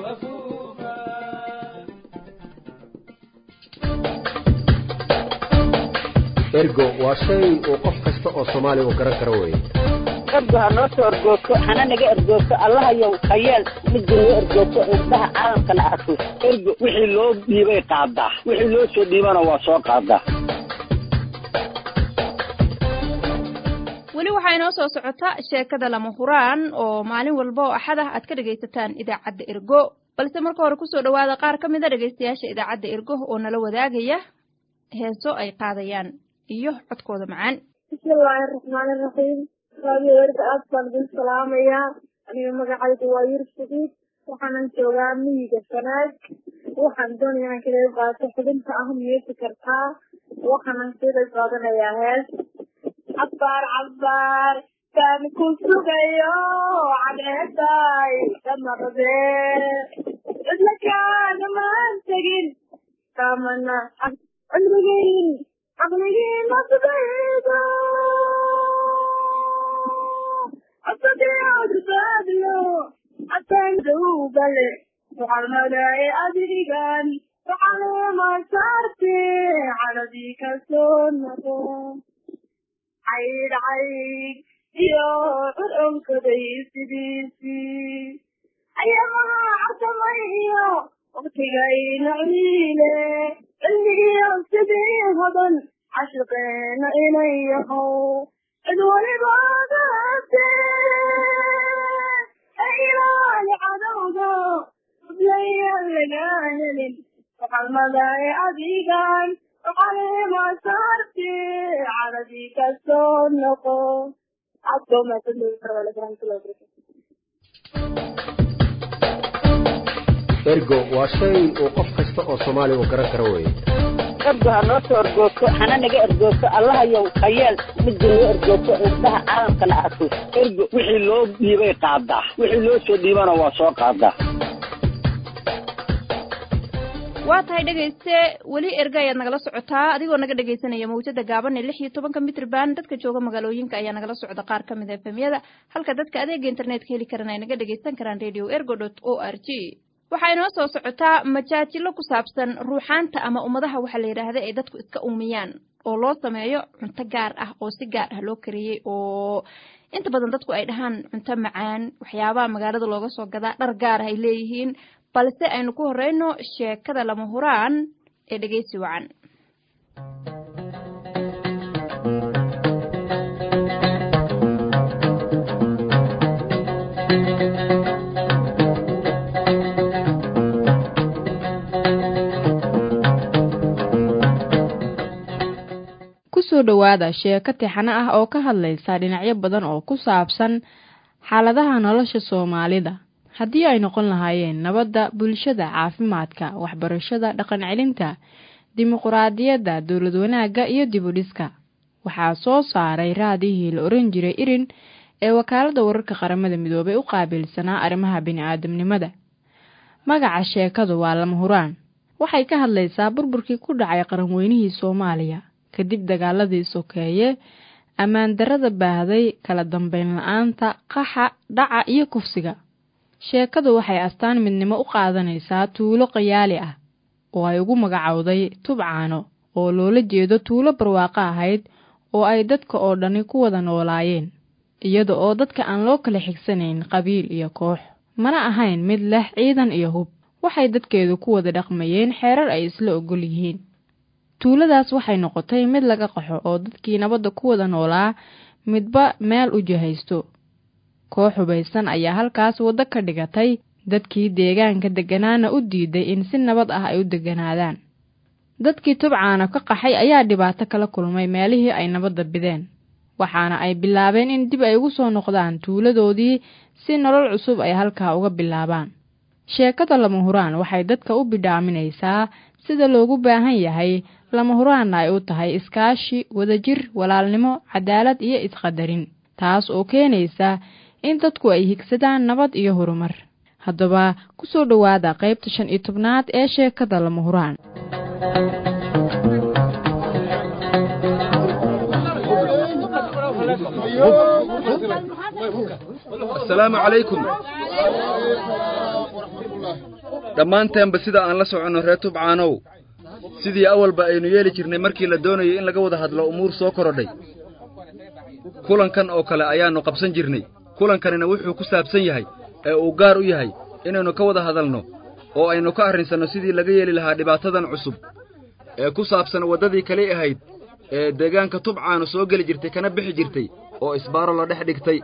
ergo waa shay uu qof kasta oo soomaali uu garan karo weye ergo ha noo soo ergoogto hana naga ergoogto allahayow hayeel midda noo ergoogto indhaha caalamkana arko ergo wixii loo dhiibay qaadaa wixii loo soo dhiibana waa soo qaadaa weli waxaa inoo soo socota sheekada lama huraan oo maalin walba oo axad ah aad ka dhegaysataan idaacadda ergo balse marka hore kusoo dhowaada qaar ka mida dhegaystayaasha idaacadda ergo oo nala wadaagaya heeso ay qaadayaan iyo codkooda macaan bismillaahi araxmaani iraxiim raadiyo werda aad baan idin salaamayaa aniga magacaydu waa yurub saciid waxaanan joogaa miyiga sanaag waxaan doonaya inaan ka qayb qaato xubinta ah miyeysi kartaa waxaanan ka qayb qaadanayaa hees cabbaar cabbaar kaan ku sugayo cadeeday damaqdee cidla kaagamaan tegin kaamana cimrigiin caqligiin masbaydo asadeadbaadyo atandawbale waxalmadaye adigan waxalema saarte caladii kasoo noqo caydh caydh iyo curonkaday sidiisii ayamaa casamayo waktigayna ciile cilmigiyo sidii hodan cashiqeena inay yahow cid walibaadaate e ilaali cadowga udlayaan lagaa helin waxalmadaye adigan waxalema saarte caladii kasoo noqo ergo waa shay uu qof kasta oo soomaali uu garan karo weye ergo ha noo soo ergoogto hana naga ergoogto allahayow hayeel midda noo ergoogto indhaha caalamkana arko ergo wixii loo dhiibay qaadaa wixii loo soo dhiibana waa soo qaadaa waa tahay dhegayste weli erga ayaad nagala socotaa adigoo naga dhegaysanaya mawjada gaaban ee lix iyo tobanka mitrban dadka jooga magaalooyinka ayaa nagala socda qaar ka mid a efemyada halka dadka adeega internetka heli karan ay naga dhegaysan karaan radio ergo dot o r g waxaa inoo soo socotaa majaajilo ku saabsan ruuxaanta ama ummadaha waxaa la yidhaahda ay dadku iska uumiyaan oo loo sameeyo cunto gaar ah oo si gaar ah loo kariyey oo inta badan dadku ay dhahaan cunto macaan waxyaabaha magaalada looga soo gadaa dhar gaar ah ay leeyihiin balse aynu ku horeyno sheekada lama huraan ee dhegeysi wacan kusoo dhowaada sheeko tixano ah oo ka hadlaysa dhinacyo badan oo ku saabsan xaaladaha nolosha soomaalida haddii ay noqon lahaayeen nabadda bulshada caafimaadka waxbarashada dhaqan celinta dimuquraadiyadda dowlad wanaagga iyo dibudhiska waxaa soo saaray raadihii la oran jiray irin ee wakaaladda wararka qaramada midoobay u qaabilsanaa arrimaha bini-aadamnimada magaca sheekadu waa lama huraan waxay ka hadlaysaa burburkii ku dhacay qaranweynihii soomaaliya kadib dagaaladii sokeeye ammaan darrada baahday kala dambeyn la-aanta qaxa dhaca iyo kufsiga sheekadu waxay astaan midnimo u qaadanaysaa tuulo qayaali ah oo ay ugu magacowday tubcaano oo loola jeedo tuulo barwaaqo ahayd oo ay dadka oo dhani ku wada noolaayeen iyada oo dadka aan loo kala xigsanayn qabiil iyo koox mana ahayn mid leh ciidan iyo hub waxay dadkeedu ku wada dhaqmayeen xeerar ay isla ogol yihiin tuuladaas waxay noqotay mid laga qaxo oo dadkii nabadda ku wada noolaa midba meel u jihaysto koox hubaysan ayaa halkaas waddo ka dhigatay dadkii deegaanka degganaana u diiday in si nabad ah ay u degganaadaan dadkii tubcaana ka qaxay ayaa dhibaato kala kulmay meelihii ay nabadda bideen waxaana ay bilaabeen in dib ay ugu soo noqdaan tuuladoodii si nolol cusub ay halkaa uga bilaabaan sheekada lama huraan waxay dadka u bidhaaminaysaa sida loogu baahan yahay lama huraanna ay u tahay iskaashi wadajir walaalnimo cadaalad iyo isqadarin taas oo keenaysa in dadku ay higsadaan nabad iyo horumar haddaba ku soo dhowaada qaybta shan iyo tobnaad ee sheekada lama huraan asalaamu calaykum dhammaanteenba sida aan la soconno reer tubcaanow sidii awalba aynu yeeli jirnay markii la doonayo in laga wada hadlo umuur soo korodhay kulankan oo kale ayaannu qabsan jirnay kulankanina wuxuu ku saabsan yahay ee uu gaar u yahay inaynu ka wada hadalno oo aynu ka arrinsanno sidii laga yeeli lahaa dhibaatadan cusub ee ku saabsan waddadii kali ahayd ee deegaanka tubcaanu soo geli jirtay kana bixi jirtay oo isbaaro la dhex dhigtay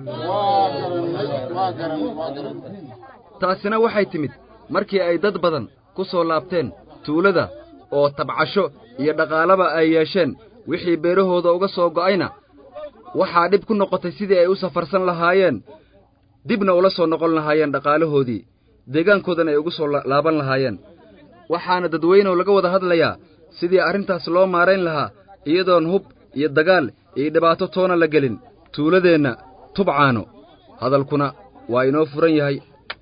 taasina waxay timid markii ay dad badan ku soo laabteen tuulada oo tabcasho iyo dhaqaalaba ay yeesheen wixii beerahooda uga soo go'ayna waxaa dhib ku noqotay sidii ay u safarsan lahaayeen dibna ula soo noqon lahaayeen dhaqaalahoodii deegaankoodana ay ugu soo laaban lahaayeen waxaana dadweynehu laga wada hadlayaa sidii arrintaas loo maarayn lahaa iyadoon hub iyo dagaal iyo dhibaato toona la gelin tuuladeenna tubcaano hadalkuna waa inoo furan yahay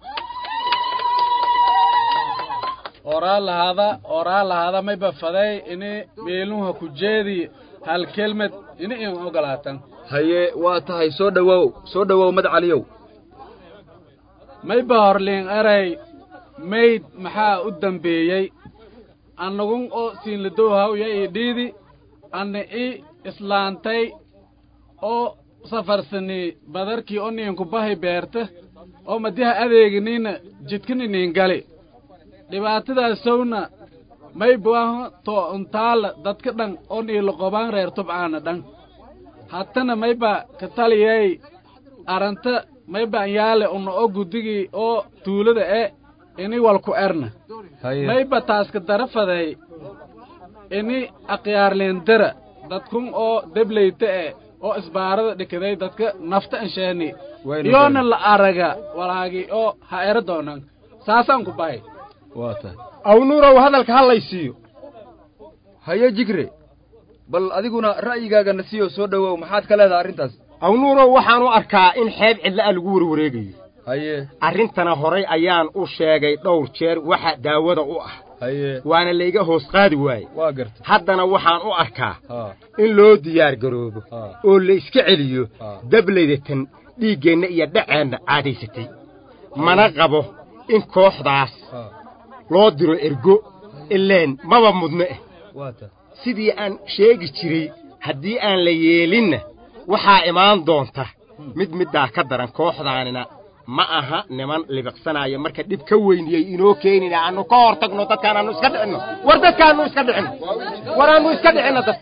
oraa lahaada oraa lahaada may bafaday ini meeluha ku jeedi hal kelmed ini in ogolaatan haye waa tahay soo dhowow soo dhowow madcaliyow may ba horliin eray mayd maxaa u dambeeyey annagun oo siinladowhawya ii dhiidi anna i islaantay oo safarsani badarkii oo niinku bahay beerta oo madiha adeeginiina jidkaniniin gali dhibaatadaasowna may buaho to untaala dadka dhan oo niila qobaan reer tubcaana dhan hattana mayba ka taliyay aranta mayba anyaale una oo guddigii oo tuulada e ini walku erna mayba taaska darafaday ini akhyaarleendara dadkun oo debleyta e oo isbaarada dhikaday dadka nafta ansheeni iyoona la araga walaagi oo ha ero doonan saasaan ku bahay waa tahay awnuurow hadalka hadlaysiiyo haye jigre bal adiguna ra'yigaagana siiyo soo dhowow maxaad ka leedahay arrintaas awnuurow waxaan u arkaa in xeeb cidla'a lagu warwareegayo haye arrintana horay ayaan u sheegay dhowr jeer waxa daawada u ah haye waana layga hoos qaadi waaye waa garta haddana waxaan u arkaa haa in loo diyaar garoobo haa oo la iska celiyo haa dablaydatan dhiiggeenna iyo dhaceenna caadaysatay mana qabo in kooxdaas loo diro ergo ileen maba mudno eh sidii aan sheegi jiray haddii aan la yeelinna waxaa imaan doonta mid middaa ka daran kooxdaanina ma aha niman libiqsanaya marka dhib ka weyniyey inoo keenina aanu ka hor tagno dadkaan aanu iska dhicinno war dadkaanu iska dhicinno war aanu iska dhicinno dad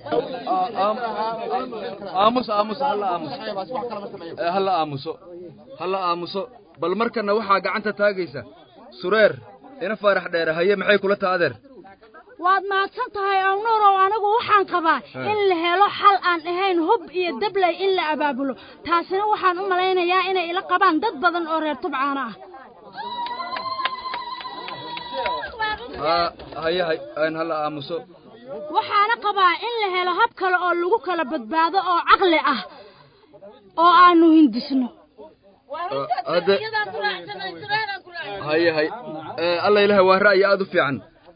aamus aamus halla aamus halla aamuso halla aamuso bal markana waxaa gacanta taagaysa sureer ina faarax dheere haye maxay kula taa adeer waad mahadsan tahay awnuurow anigu waxaan qabaa in la helo xal aan ahayn hub iyo dabley in la abaabulo taasina waxaan u malaynayaa inay ila qabaan dad badan oo reer tubcaana ah haye hay aan halla aamuso waxaana qabaa in la helo hab kale oo lagu kala badbaado oo caqli ah oo aanu hindisno hadde haye hay alla ilahay waa ra'yi aad u fiican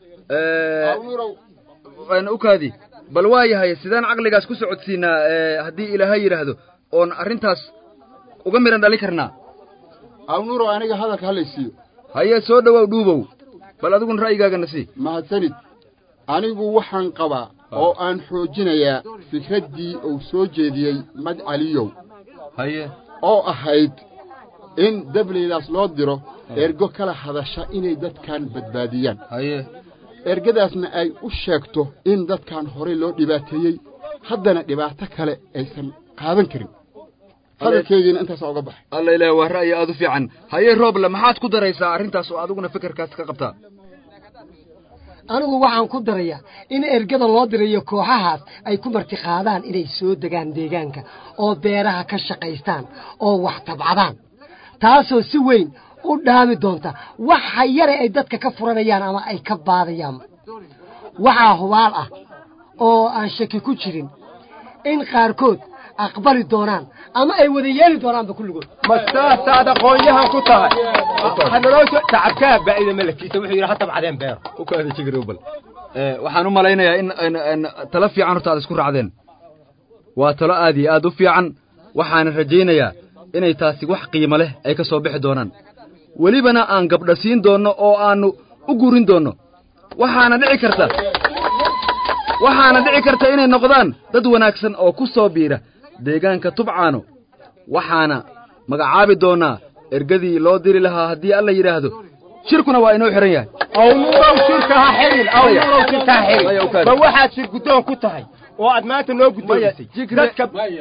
ukaadi bal waa yahay sidaan caqligaas ku socodsiinaa haddii ilaahay yidhaahdo oon arrintaas uga midhan dhalin karnaa awnuurow aniga hadalka halaysiiyo haye soo dhowow dhuubow bal adiguna ra'yigaagana sii mahadsanid anigu waxaan qabaa oo aan xoojinayaa fikraddii uu soo jeediyey mad caliyow haye oo ahayd in dableydaas loo diro ergo kala hadasha inay dadkan badbaadiyaan haye ergadaasna ay u sheegto in dadkan horey loo dhibaateeyey haddana dhibaato kale aysan qaadan karin hadalkeygiina intaasaa uga baxay alla ilaah waa ra'yi aad u fiican haye rooble maxaad ku daraysaa arrintaas oo adiguna fikirkaas ka qabtaa anigu waxaan ku darayaa in ergada loo dirayo kooxahaas ay ku martiqaadaan inay soo degaan deegaanka oo beeraha ka shaqaystaan oo wax tabcadaan taasoo si weyn u dhaami doonta waxa yare ay dadka ka furanayaan ama ay ka baadayaan waxaa hubaal ah oo aan shaki ku jirin in qaarkood aqbali doonaan ama ay wada yeeli doonaanba kulligood ma saasaad aqoonyahan ku tahay hanaloo tacabkaa baa'ida malakiisa wuxuu yidhi ha tabcadeen beero ukaada jigrowbal waxaan u malaynayaa in talo fiican horta aad isku raacdeen waa talo aad iyo aad u fiican waxaana rajaynayaa inay taasi wax qiimo leh ay ka soo bixi doonaan welibana aan gabdha siin doonno oo aannu u gurin doonno waxaana dhici karta waxaana dhici karta inay noqdaan dad wanaagsan oo ku soo biira deegaanka tubcaano waxaana magacaabi doonnaa ergadii loo diri lahaa haddii alla yidhaahdo shirkuna waa inoo xihan yahay awnuurow shirka ha xirin awnuurow shirka ha xirin ma waxaad shir guddoon ku tahay oo aad maanta noo guddoomisay dadka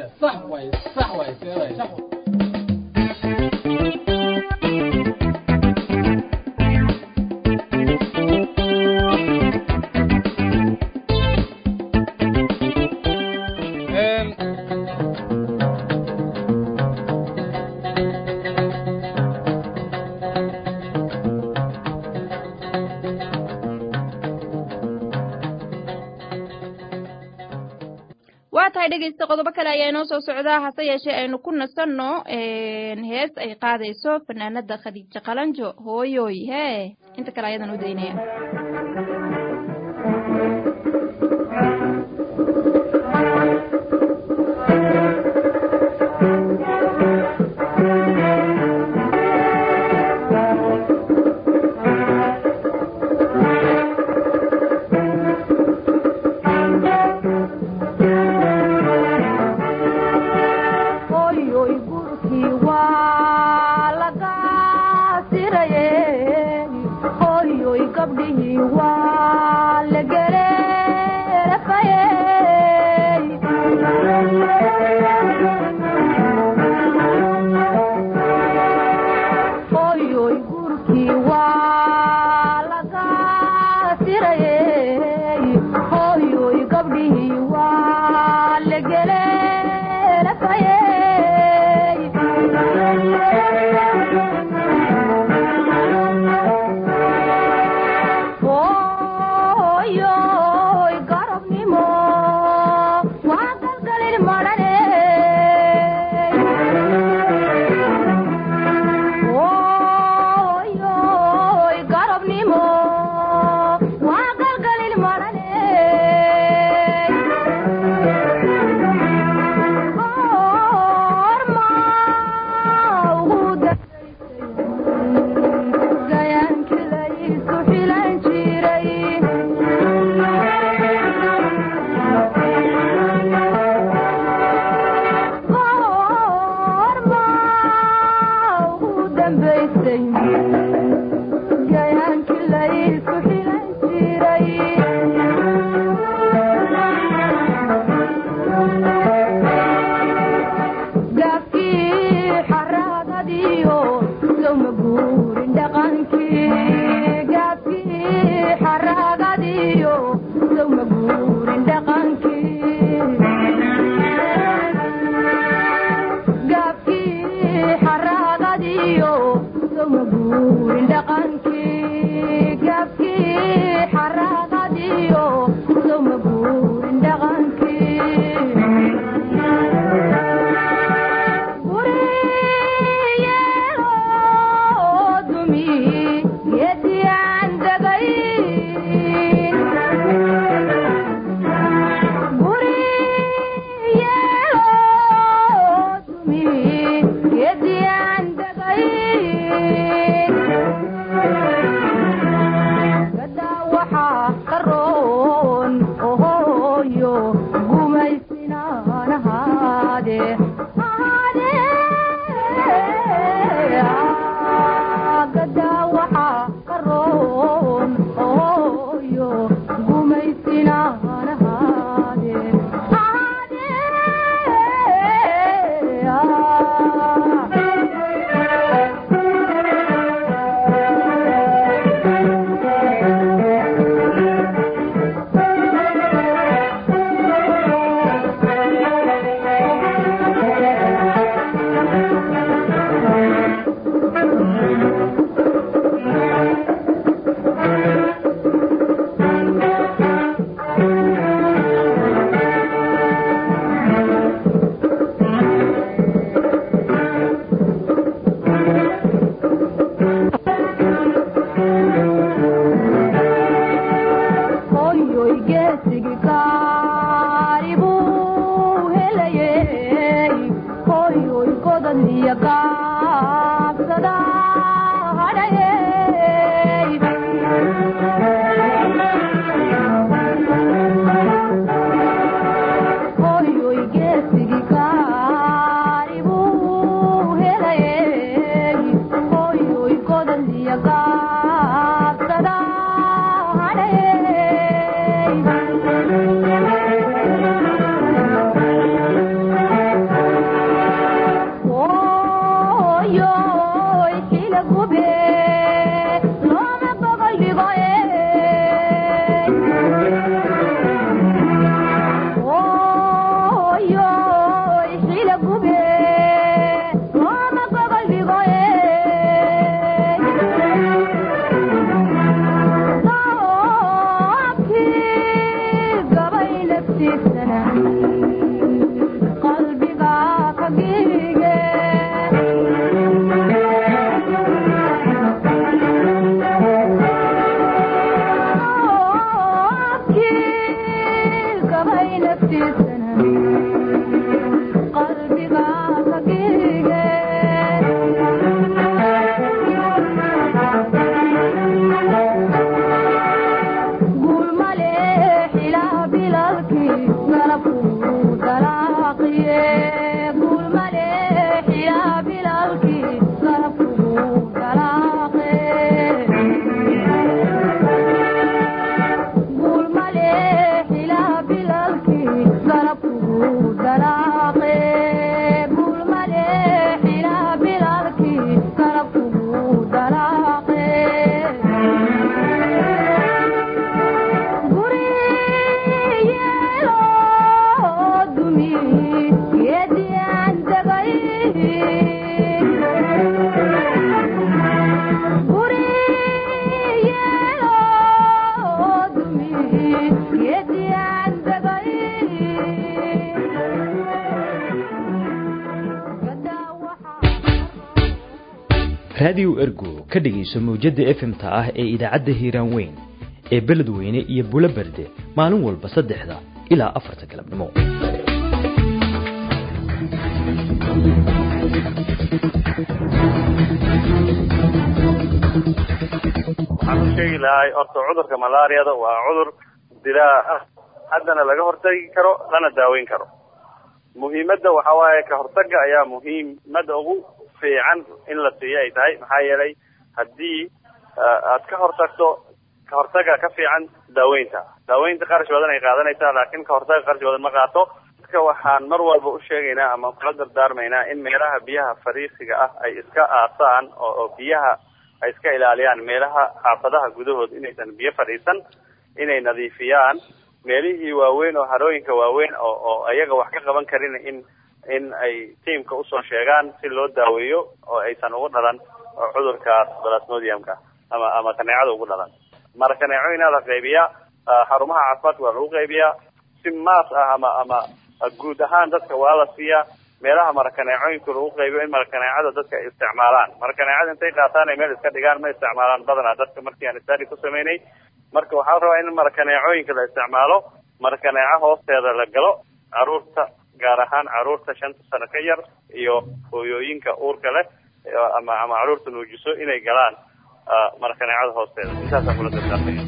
waa tahay dhegaysta qodobo kale ayaa inoo soo socdaa hase yeeshee aynu ku nasanno hees ay qaadayso fanaanada khadiijo qalanjo hooyoy hee inta kale ayadan u daynaya raadiyo ergo ka dhegayso mawjadda efmta ah ee idaacadda hiiraan weyn ee beledweyne iyo bulo berde maalin walba saddexda ilaa afarta galabnimo waxaan u sheegi lahay horta cudurka malaariyada waa cudur dilaa ah haddana laga hortagi karo lana daaweyn karo muhiimadda waxa waaye ka hortaga ayaa muhiimada ugu fiican in la siiyo ay tahay maxaa yeelay haddii aad ka hortagto ka hortaga ka fiican daaweynta daaweynta qarash badan ay qaadanaysaa laakiin ka hortaga qarash badan ma qaato dadka waxaan mar walba u sheegaynaa ama kula dardaarmaynaa in meelaha biyaha fariisiga ah ay iska aasaan oo oo biyaha ay iska ilaaliyaan meelaha xaafadaha gudahood inaysan biyo fadhiisan inay nadiifiyaan meelihii waaweyn oo harooyinka waaweyn oo oo ayaga wax ka qaban karin in in ay tiamka usoo sheegaan si loo daaweeyo oo aysan ugu dhalan cudurkaas plasmodiumka ama ama kaneecada ugu dhalan mara kaneecooyinaa la qaybiyaa xarumaha caafimaadka waa lagu qaybiyaa si maas ah ama ama guud ahaan dadka waa la siiyaa meelaha marakaneecooyinka lagu qaybiyo in marakaneecada dadka ay isticmaalaan marakaneecada intay qaataan ay meel iska dhigaan ma isticmaalaan badanaa dadka markii aan study ku sameynay marka waxaa la rabaa in marakaneecooyinka la isticmaalo marakaneeco hoosteeda la galo caruurta gaar ahaan caruurta shanta sano ka yar iyo hooyooyinka uurka leh ama ama caruurta nuujiso inay galaan marakaneecada hoosteeda intaasaan kula dardaarmaya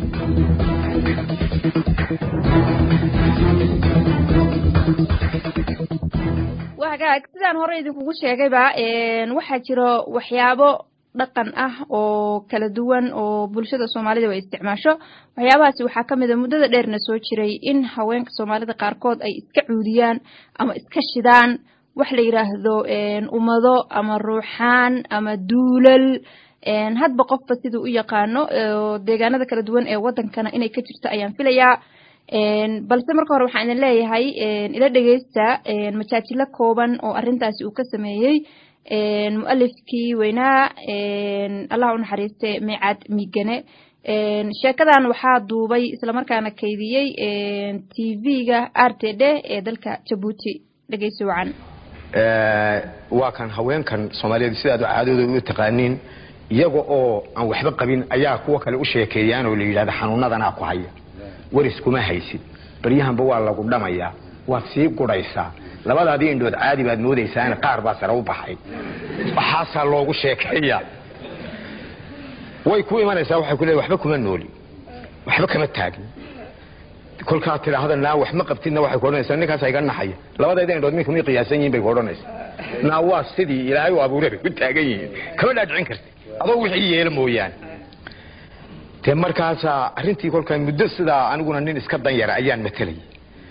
waa hagaag sidaan hore idinkugu sheegayba waxaa jiro waxyaabo dhaqan ah oo kala duwan oo bulshada soomaalida ay isticmaasho waxyaabahaasi waxaa ka mid a muddada dheerna soo jiray in haweenka soomaalida qaarkood ay iska cuudiyaan ama iska shidaan wax la yidhaahdo ummado ama ruuxaan ama duulal hadba qofba siduu u yaqaano deegaanada kala duwan ee wadankana inay ka jirto ayaan filayaa balse marka hore waxaan idin leeyahay ila dhegeysta majaajilo kooban oo arrintaasi uu ka sameeyey mualifkii weynaa allah u naxariiste miicaad miigane sheekadan waxaa duubay islamarkaana kaydiyey t v-ga r t d ee dalka jabuuti dhegeysi wacan waa kan haweenkan soomaaliyeed sidaad caadadooda u taqaaniin iyaga oo aan waxba qabin ayaa kuwa kale u sheekeeyaan oo la yidhahda xanuunadanaa ku haya waris kuma haysid baryahanba waa lagu dhamayaa waad sii gudhaysaa labadaadii indhood caadi baad moodaysaana qaar baa sare u baxay waxaasaa loogu sheekeeya way ku imanaysaa waxay ku leedahay waxba kuma nooli waxba kama taagin kolkaad tidhaahda naa wax ma qabtidna waxay ku odhanaysaa ninkaasa iga naxaya labadeeda indhood minka may qiyaasan yihin bay ku odhanaysaa naa waa sidii ilaahay u abuuray bay ku taagan yihiin kama dhaadhicin karti adoo wixii yeela mooyaane dee markaasaa arrintii kolkaa muddo sidaa aniguna nin iska danyara ayaan matelay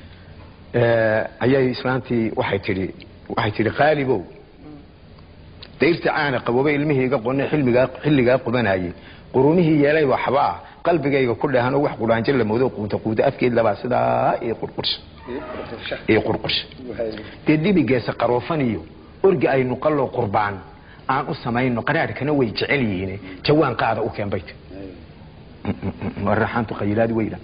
ayay islaantii waxay tidhi waxay tidhi qaalibow dayrta caana qabooba ilmihii iga qone xilmigaa xilligaa qubanayay qurumihii yeelay waxbaa qalbigayga ku dheehanoo wax qudhaanjo la moodo quuta quuta afkeed labaa sidaa ii qurqursha ii qurqursha dee dibigeesa qaroofan iyo orgi aynu qalloo qurbaan aan u samayno qaraadhkana way jecel yihiin jawaan qaada u keen bay ti waraxaantu qayilaad weyda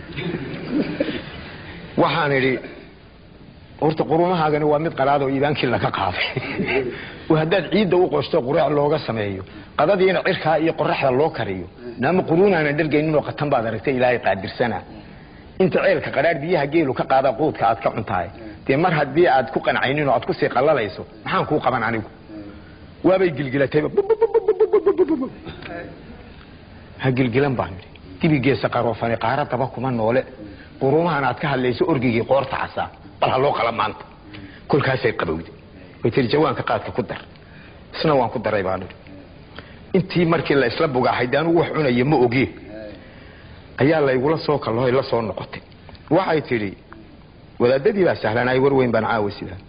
waxaan idhi horta qurumahaagani waa mid qalaad oo iibaankii laga qaaday haddaad ciidda u qosto quraac looga sameeyo qadadiina cirkaa iyo qoraxda loo kariyo naama quruunaana dhargayninoo qatan baad aragtay ilaahay qaadirsana inta ceelka qadhaadh biyaha geelu ka qaada quudka aad ka cuntahay dee mar haddii aad ku qancaynin oo aad kusii qallalayso maxaan kuu qaban anigu waabay gilgilatayba ha gilgilan baan idhi dibigeesa qaroofani qaara daba kuma noole qurumahan aad ka hadlayso orgigii qoorta casaa bal ha loo qala maanta kolkaasay qabowday way tiri jawaanka qaadka ku dar isna waan ku daray baan idhi intii markii la isla bugaaxay de anugu wax cunaya ma ogeen ayaa laygula soo kallohay la soo noqotay waxay tidhi wadaadadii baa sahlanaay war weyn baan caawa sidaa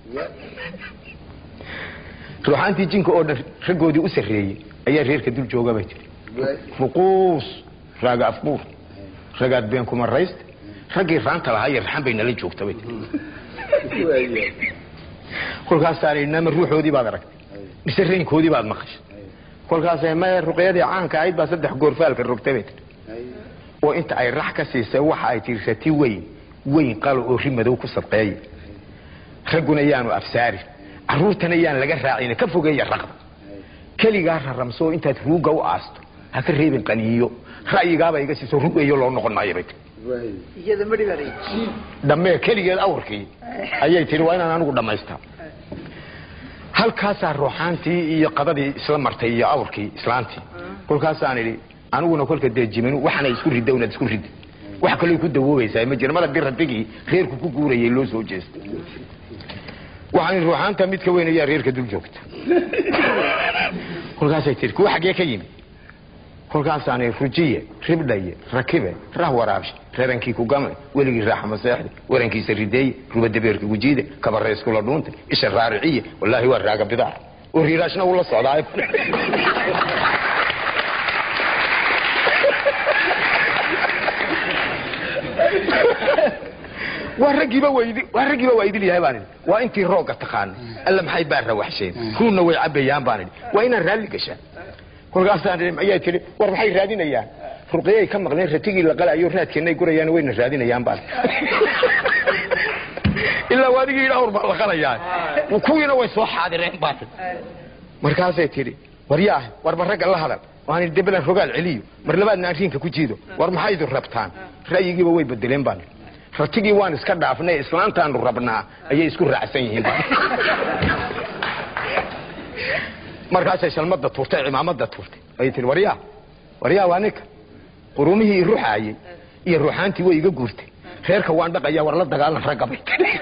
ruuxaantii jinka oo dhan raggoodii u sarreeyey ayaa reerka dul jooga bay tihi ruquus raaga afbuur ragaad been kuma rayste raggii raanta lahaa iyo raxan bay nala joogta bay tihi kolkaasaa la yidhi nama ruuxoodii baad aragtay mise reynkoodii baad maqashay kolkaasay maya ruqyadii caanka ahayd baa saddex goorfaalka rogtay bay tihi oo inta ay rax ka siisay waxa ay tihi rati weyn weyn qalo oo ri madow ku sadqeeya ragguna yaanu afsaarin carruurtana yaan laga raacin ka fogeeya raqda keligaa raramsoo intaad ruugga u aasto ha ka reebin qaniyo ra'yigaaba iga siiso rugeeyo loo noqon maayo bay tii dhammee keligeed awrkii ayay tihi waa inaan anigu dhammaystaa halkaasaa ruuxaantii iyo qadadii isla martay iyo awrkii islaantii kolkaasaan idhi aniguna kolka dee jimin waxaana isku ridda unaad isku ridda wax kaloo ku dawoobaysaa ma jira mada biradigii reerku ku guurayay loo soo jeestay waxaan ruuxaanta mid ka weyn ayaa reerka dul joogta kolkaasay tii kuwa xaggee ka yimi kolkaasaan rujiye ribdhaye rakibe rah waraabshe rarankii ku gamle weligii raaxa maseexde warankiisa rideeye rubadabeerka gujiide kabare iskula dhuunte isha raariciye wallaahi waa raaga bidaar oo riiraashna ula socdaa waa raggiiba waydi waa raggiiba waa idil yahay baan idhi waa intii roogga taqaanay alla maxay baa rawaxsheen ruunna way cabayaan baan idhi waa inaan raalli gashaa kolkaasaan idhi ayay tidhi war maxay raadinayaan ruqyay ka maqleen ratigii la qalayo raadkeennay gurayaan wayna raadinayaan baan ilaa waadigii idhaawr baa la qalayaa kuwiina way soo xaadireen baan markaasay tidhi waryaah warba ragga la hadal waan debelan rogaal celiyo mar labaadna arrinka ku jiido war maxay idin rabtaan ra'yigiiba way bedeleen baan ratigii waan iska dhaafnay islaantaanu rabnaa ayay isku raacsan yihiin baan markaasay shalmada tuurtay cimaamada tuurtay ayay tihi waryaa waryaa waa ninka qurumihii ruxaayey iyo ruuxaantii way iga guurtay reerka waan dhaqaya war la dagaalan ragga bay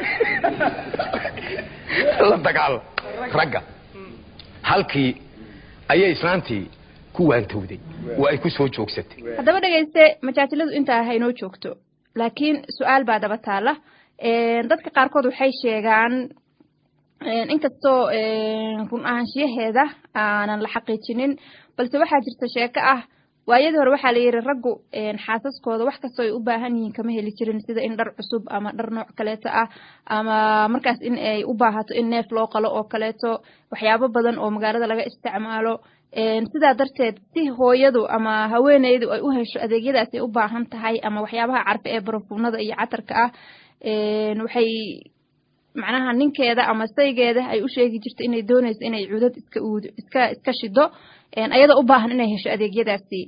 la dagaalan ragga halkii ayay islaantii ku waantowday oo ay ku soo joogsatay haddaba dhegayste majaajiladu intaa haynoo joogto laakiin su-aal baa daba taala dadka qaarkood waxay sheegaan inkastoo run ahaanshiyaheeda aanan la xaqiijinin balse waxaa jirta sheeko ah waayadii hore waxaa la yidhi raggu xaasaskooda wax kastoo ay u baahan yihiin kama heli jirin sida in dhar cusub ama dhar nooc kaleeto ah ama markaas in ay u baahato in neef loo qalo oo kaleeto waxyaabo badan oo magaalada laga isticmaalo sidaa darteed si hooyadu ama haweeneydu ay u hesho adeegyadaas ay u baahan tahay ama waxyaabaha carfe ee barafuunada iyo catarka ah waxay macnaha ninkeeda ama saygeeda ay u sheegi jirto inay doonayso inay cudad iska uudo iska iska shido ayadoo u baahan inay hesho adeegyadaasi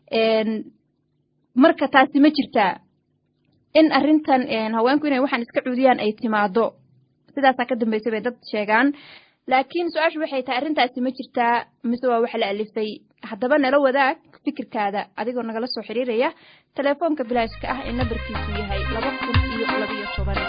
marka taasi ma jirtaa in arrintan haweenku inay waxaan iska cuudiyaan ay timaado sidaasaa ka dambeysay bay dad sheegaan laakiin su-aashu waxay tahay arrintaasi ma jirtaa mise waa wax la alifay haddaba nala wadaag fikirkaada adigoo nagala soo xiriiraya telefoonka bilaashka ah ee nambarkiisu yahay laba kun iyo labiyo toban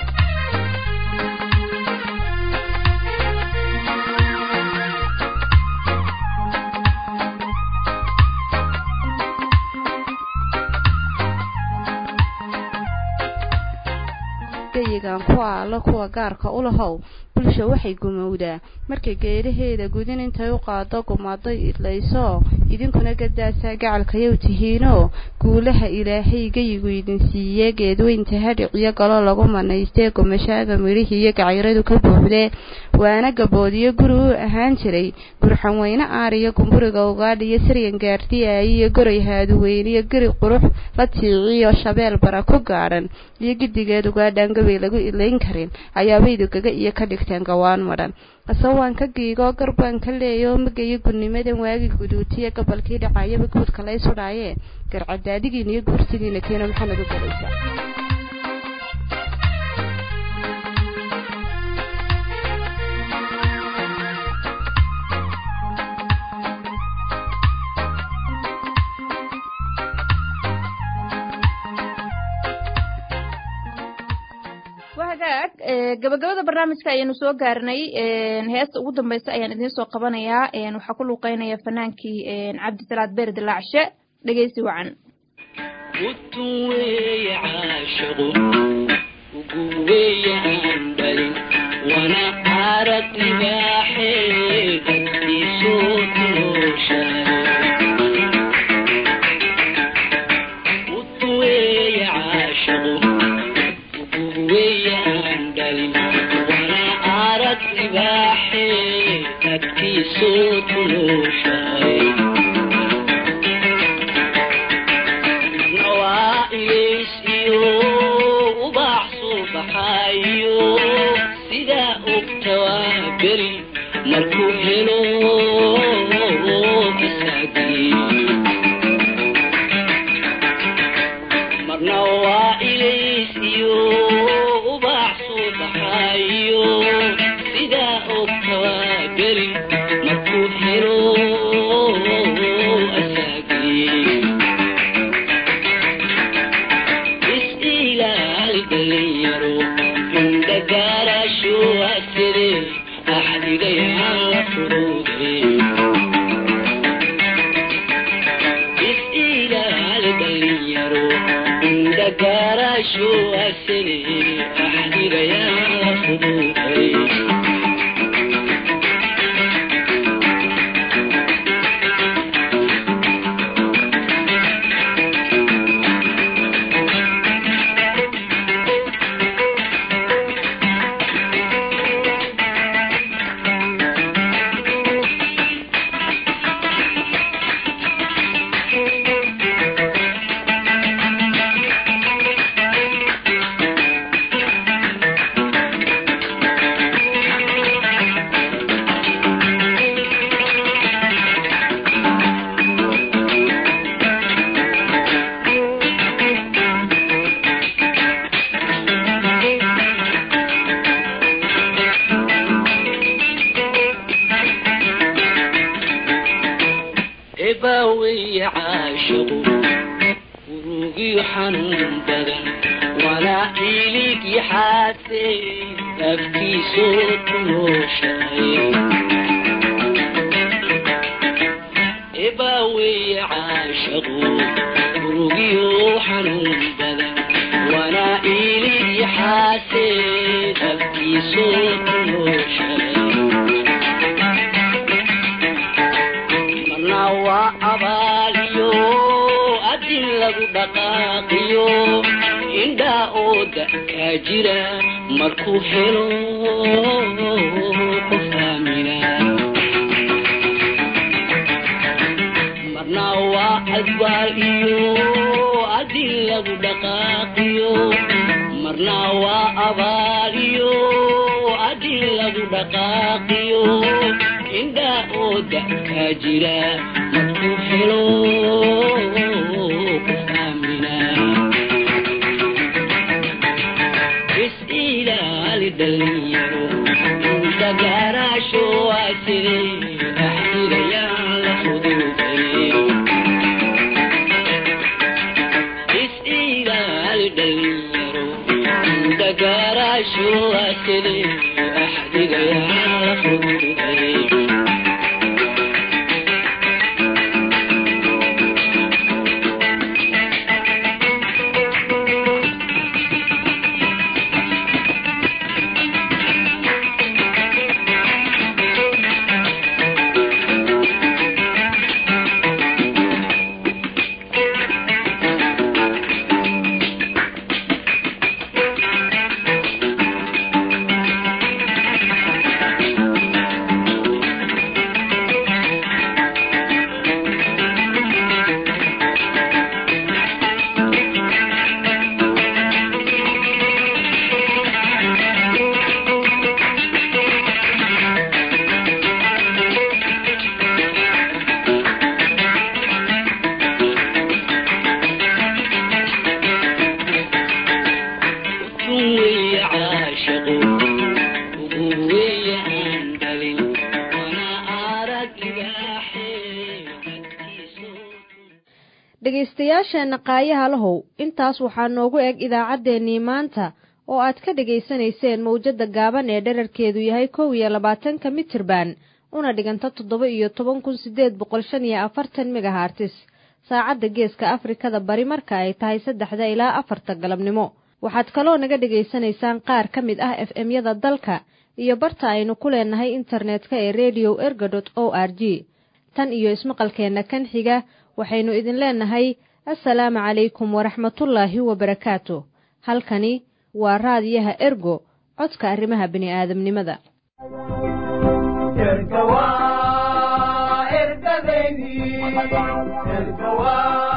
gayigan kuwa alla kuwa gaarka u lahow bulsha waxay gumowdaa markay geedaheeda gudin intay u qaado gumaado idlayso idinkuna gadaasaa gacalkayow tihiinoo guulaha ilaahay geyigu idin siiye geedweynta hadhiciyo galo lagu manaystee gumashaaga midhihii iyo gacayradu ka buuxdee waana gaboodiyo guri u ahaan jiray gurxan weyne aariyo gumburiga ugaadhiyo siryan gaardiyaay iyo goray haaduweyniyo geri qurux la tiiciyo shabeel bara ku gaadhan iyo gidigeed ugaadhaan gabay lagu ilayn karin ayaabaydu gaga iyo ka dhigteen gawaan madhan asawaan ka giigoo garbaan ka leeyoo magayo gudnimadan waagi guduutiya gobolkii dhacayaba guudka lay sudhaayee garcadaadigiina iyo guursidiina keena maxaa nagu galaysaa wahagaag gabagabada barnaamijka ayaynu soo gaarnay heesta ugu dambeysa ayaan idiin soo qabanayaa waxaa ku luuqeynaya fanaankii cabdisalaad beer dilaacshe dhegeysi wacan wana arag libaaxeeda isoo tulooshahay utuweeye caashaqo uguweyaan dhalin wana arag libaaxeeda isoo tulooshahay nawaa ilays iyo ubax subaxayo sidaa ogta waa beri markuu helo masaagii marna waa ilays iyo ubax subaxayo sidaa ogta waa beri markuu helo asaagii is-ilaali dhalinyaro indhagaarasho asire axdigayaan la furuuday is-ilaali dhalinyaro indhagaarasho asire axdigayaan la furuuday caashaqu urugiyo xanuun badan walaa ilig yaxaase afkiisoo tunooshahay ebaaweeye caashaqu urugiyo xanuun badan walaa ilig yaxaase afkiisoo tunooshahay marna waa abaaliyo adin lagu dhaqaaqiyo indhaa oo da'kaa jira markuu helo qof aamina marna waa adwaal iyo adin lagu dhaqaaqiyo marna waa abaal iyo adin lagu dhaqaaqiyo indhaa oo da'kaa jira markuu helo qof aamina is ilaali dhalinyaro dagaaraasho waasire axdirayaan la fududane is ilaali dhalinyaro dagaaraasho waasire axdirayaan la fududane dhegaystayaasheenna qaayaha lahow intaas waxaa noogu eg idaacaddeenii maanta oo aad ka dhegaysanayseen mawjadda gaaban ee dherarkeedu yahay kow iyo labaatanka mitirban una dhiganta toddoba iyo toban kun siddeed boqol shan iyo afartan megahartis saacadda geeska afrikada bari marka ay tahay saddexda ilaa afarta galabnimo waxaad kaloo naga dhegaysanaysaan qaar ka mid ah f m-yada dalka iyo barta aynu ku leenahay internetka ee redio erga dot o r g tan iyo ismaqalkeenna kan xiga waxaynu idin leenahay assalaamu calaykum waraxmatullaahi wabarakaatu halkani waa raadiyaha ergo codka arrimaha bini'aadamnimada erga waa ergadeydii erga waa